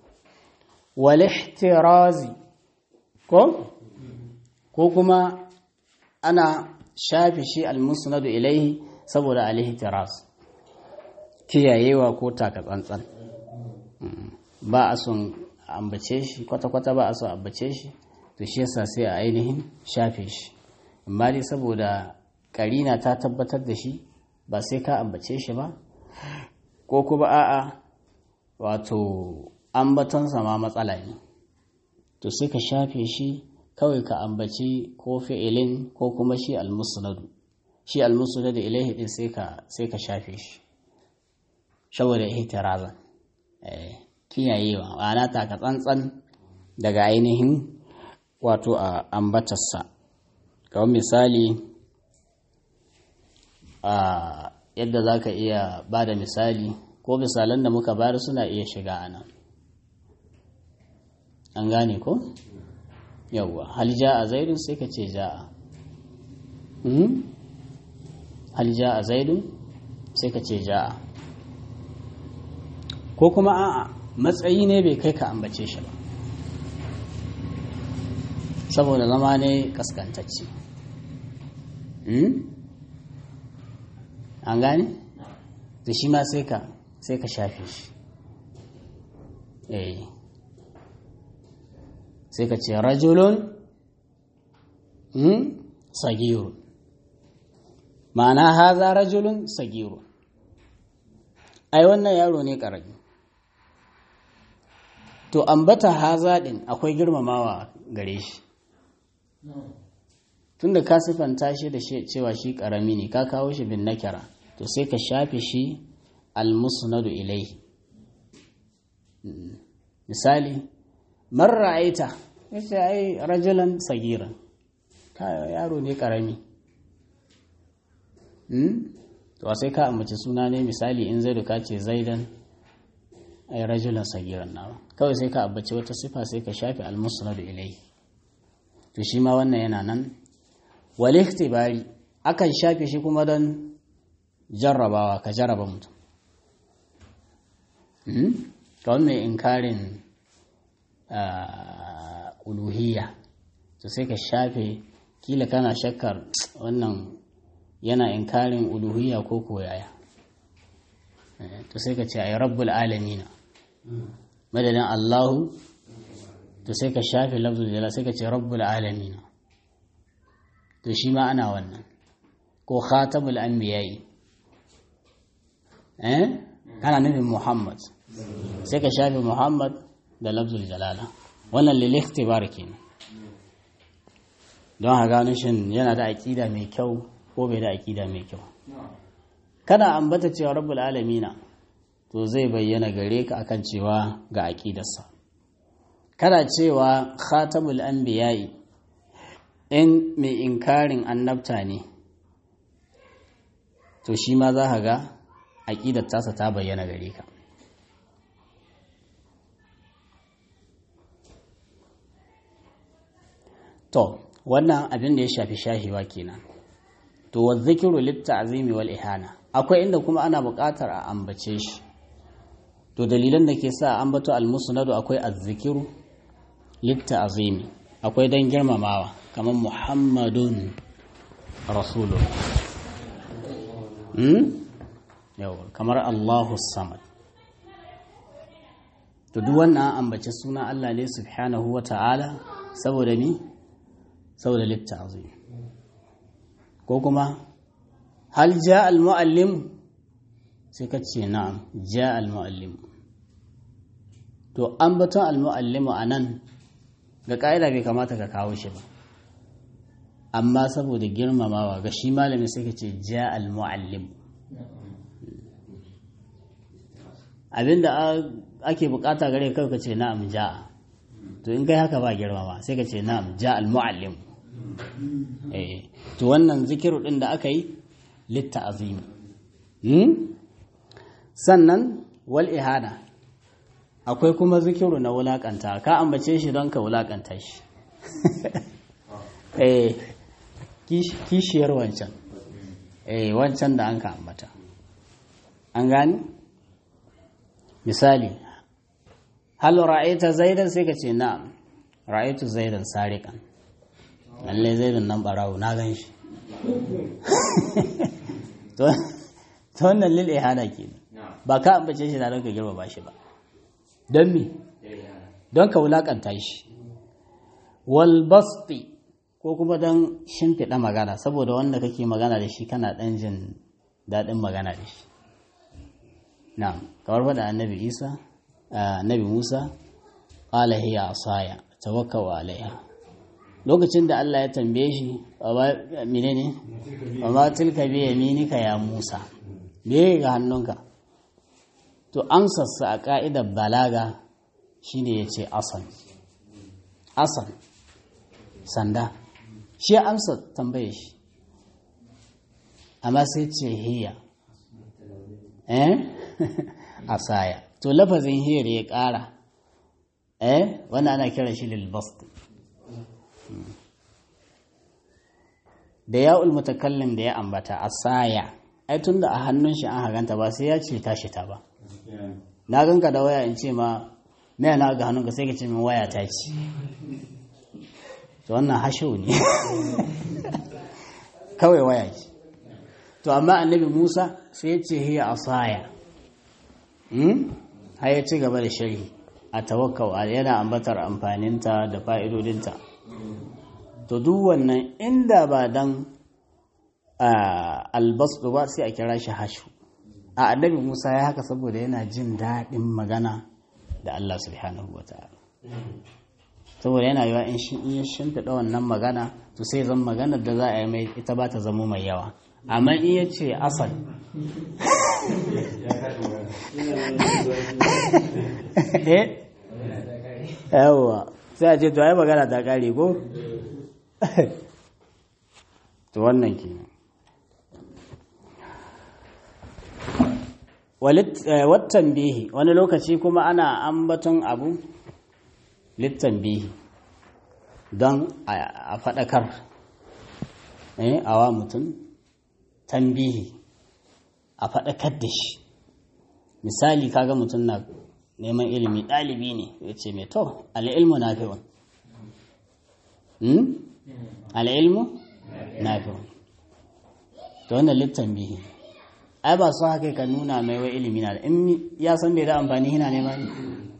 walihtirazi ko ko kuma ana shafi shi almusnadu ilaihi saboda alihtiraz kiyayewa ko taka tsantsan ba a son ambace shi kwata-kwata ba a son ambace shi to shi yasa sai a ainihin shafe shi amma dai saboda karina ta tabbatar da shi ba sai ka ambace shi ba ko kuma a'a wato ambatonsa ma matsala ne to sai ka shafe shi kawai ka ambaci ko fi'ilin ko kuma shi almusnadu shi almusnadu ilaihi din sai ka sai ka shafe shi saboda ihtirazan eh kiyayewa ma'ana ta ka tsantsan daga ainihin wato a ambatarsa kamar misali a yadda za ka iya ba da misali ko misalan da muka bayar suna iya shiga a nan an gane ko yawwa hal a zaidun sai ka ce ja'a hal a zaidun sai ka ce ja'a ko kuma a'a matsayi ne bai kai ka ambace shi ba saboda zama ne kaskantacce an gane da shi ma sai ka sai ka shafe shi eh sai ka ce rajulun sagiru ma'ana haza rajulun sagiru ai wannan yaro ne ƙarami to ambata haza ɗin akwai girmamawa gare shi tunda ka siffanta shi da cewa shi ƙarami ne ka kawo shi bin nakira to sai ka shafe shi almusnadu ilaihi misali man ra'aita yace ai rajulan sagiran yaro ne karami to sai ka ambaci suna ne misali in zaidu ka ce zaidan ai rajulan sagiran nawa kawai sai ka ambaci wata sifa sai ka shafe almusnadu ilai to shi ma wannan yana nan wal ikhtibari akan shafe shi kuma don jarrabawa ka jarraba mutum kawai mai inkarin uluhiyya to sai ka shafe kila kana shakkar wannan yana inkarin uluhiyya ko koyaya to sai ka ce ai rabbul alamina madadin allahu to sai ka shafe lafzul jala sai ka ce rabbul alamina to shi ma ana wannan ko khatamul anbiya'i eh kana nufin muhammad sai ka shafe muhammad da lafzul jalala wannan lil ikhtibar kenan don ha gano shin yana da aƙida mai kyau ko bai da aƙida mai kyau kana ambata cewa rabbul alamina to zai bayyana gare ka akan cewa ga aqidarsa kana cewa khatamul anbiya'i in mai inkarin annabta ne to shi ma za ka ga aƙidar tasa ta bayyana gare ka to wannan abin da ya shafi shahiwa kenan to wa zikiru litta azimi wal ihana akwai inda kuma ana buƙatar a ambace shi to dalilan da ke sa ambato al-musnadu akwai azzikiru litta azimi akwai don girmamawa kamar muhammadun rasulun yawa kamar allahu samad to duk wannan ambace suna allah ne subhanahu wa ta'ala saboda ni saboda littazim ko kuma hal ja al-muallim sai ka ce na'am ja al-muallim to ambaton al-muallimu anan ga ƙa'ida bai kamata ka kawo shi ba amma saboda girmamawa ga shi malami sai ka ce ja al-muallim abinda ake bukata gare ka ka ce na'am ja to in kai haka ba girmama sai ka ce na'am ja al-muallim eh to wannan zikiru din da aka yi litta azimi sannan wal ihada akwai kuma zikiru na wulakanta ka ambace shi don ka wulakanta shi eh kishiyar wancan eh wancan da an ka ambata an gani misali hal ra'aita zaidan sai ka ce na'am ra'aitu zaidan sariqan lalle zaidan nan barawo na gan shi to wannan lil ihada kenan ba ka ambace shi da don ka girma ba shi ba don me don ka wulakanta shi wal basti ko kuma don shimfiɗa magana saboda wanda kake magana da shi kana ɗan jin daɗin magana da shi na kamar faɗa annabi isa annabi musa ƙala hiya asaya tawakkau alaiha lokacin da Allah ya tambaye shi menene wa ma tilka bi yaminika ya musa me ga hannunka to amsarsa a ƙa'idar balaga shine ya ce asan asan sanda shi amsa tambaye shi amma sai ce hiya eh asaya to lafazin hiyar ya ƙara eh wanda ana kira shi lilbast da ya'ul mutakallim da ya ambata asaya ai tunda a hannun shi an haganta ba sai ya ce tashi ta ba na ganka da waya in ce ma me na ga hannunka sai ka ce min waya ta ci to wannan hasho ne kawai waya ce to amma annabi Musa sai ya ce hiya asaya hmm har ya ci gaba da sharhi a tawakkau yana ambatar amfaninta da fa'idodinta to duk wannan inda ba dan albasu ba sai a kira shi hashu a annabi musa ya haka saboda yana jin daɗin magana da allah subhanahu wa ta'ala saboda yana yiwa in shi in ya shimfiɗa wannan magana to sai zan maganar da za a yi mai ita ba ta zamo mai yawa amma in ya ce asal yawa sai a ce to ai magana ta kare ko to wannan kenan wattan bihi wani lokaci kuma ana ambaton abu littan bihi don a faɗakar a wa mutum tambihi a faɗakar da shi misali kaga mutum na neman ilimi ɗalibi ne ya ce mai to al'ilmu na fi wani al'ilmu na fi wani to wannan littan bihi ai ba su haka ka nuna mai wai ilimi na da in ya san bai da amfani yana nema ne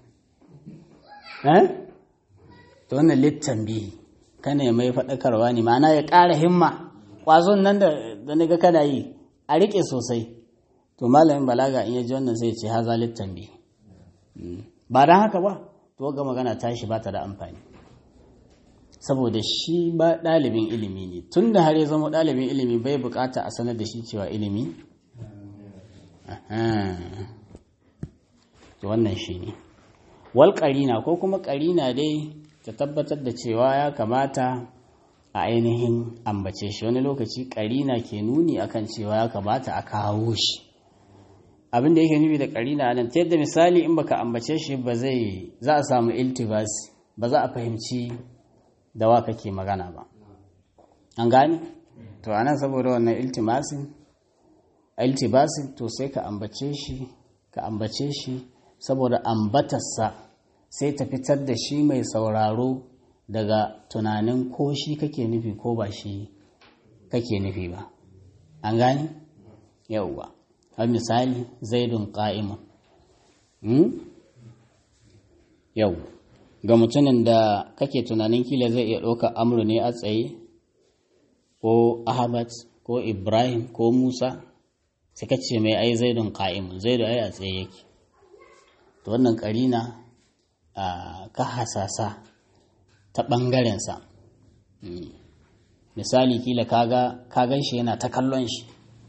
eh to wannan littan bihi kana mai faɗakarwa ne ma'ana ya ƙara himma ƙwazon nan da naga kana yi a riƙe sosai to malamin balaga in ya ji wannan sai ce haza littan bihi ba don haka ba to ga magana tashi ba ta da amfani saboda shi ba ɗalibin ilimi ne tun da har ya zama ɗalibin ilimi bai bukata a sanar da shi cewa ilimi to wannan shi ne wal ƙarina ko kuma ƙarina dai ta tabbatar da cewa ya kamata a ainihin ambace shi wani lokaci ƙarina ke nuni akan cewa ya kamata a kawo shi abin da yake nufi da ƙarina nan ta yadda misali in baka ambace shi ba zai za a samu iltibas ba za a fahimci da wa kake magana ba an gane to anan saboda wannan iltimasin iltibasin to sai ka ambace shi ka ambace shi saboda ambatarsa sai ta fitar da shi mai sauraro daga tunanin ko shi kake nufi ko ba shi kake nufi ba an gane yauwa har misali zaidun ƙa'imun yau ga mutumin da kake tunanin kila zai iya ɗauka amru ne a tsaye ko ahmad ko ibrahim ko musa sai ka ce mai ai zaidun ƙa'imun zaidu ai a tsaye yake to wannan ƙarina ka hasasa ta ɓangarensa misali kila ka gan shi yana ta kallon shi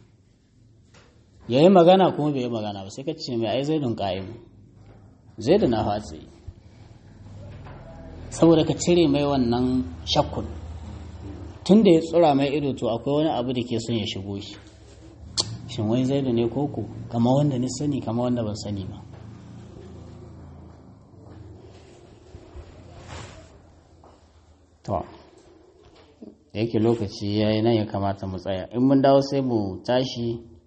ya yi magana kuma bai yi magana ba sai ka ce mai ai zaidun ƙa'imun zaidu na hatsi saboda ka cire mai wannan shakkun tun da ya tsura mai ido to akwai wani abu da ke son ya shigo shi shin wai zaidu ne koko kama wanda ni sani kama wanda ban sani ba to yake lokaci ya yi nan ya kamata mu tsaya in mun dawo sai mu tashi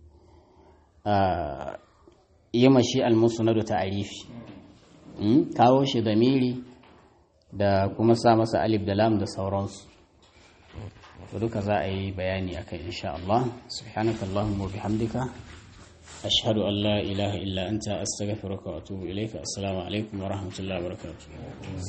a yi mashi almusnadu ta arifi kawo shi da miri da kuma sa masa alif da lam da sauransu duka za a yi bayani akan insha Allah subhanakallahumma wa bihamdika ashhadu an la ilaha illa anta astaghfiruka wa atubu ilayka assalamu alaikum wa rahmatullahi wa barakatuh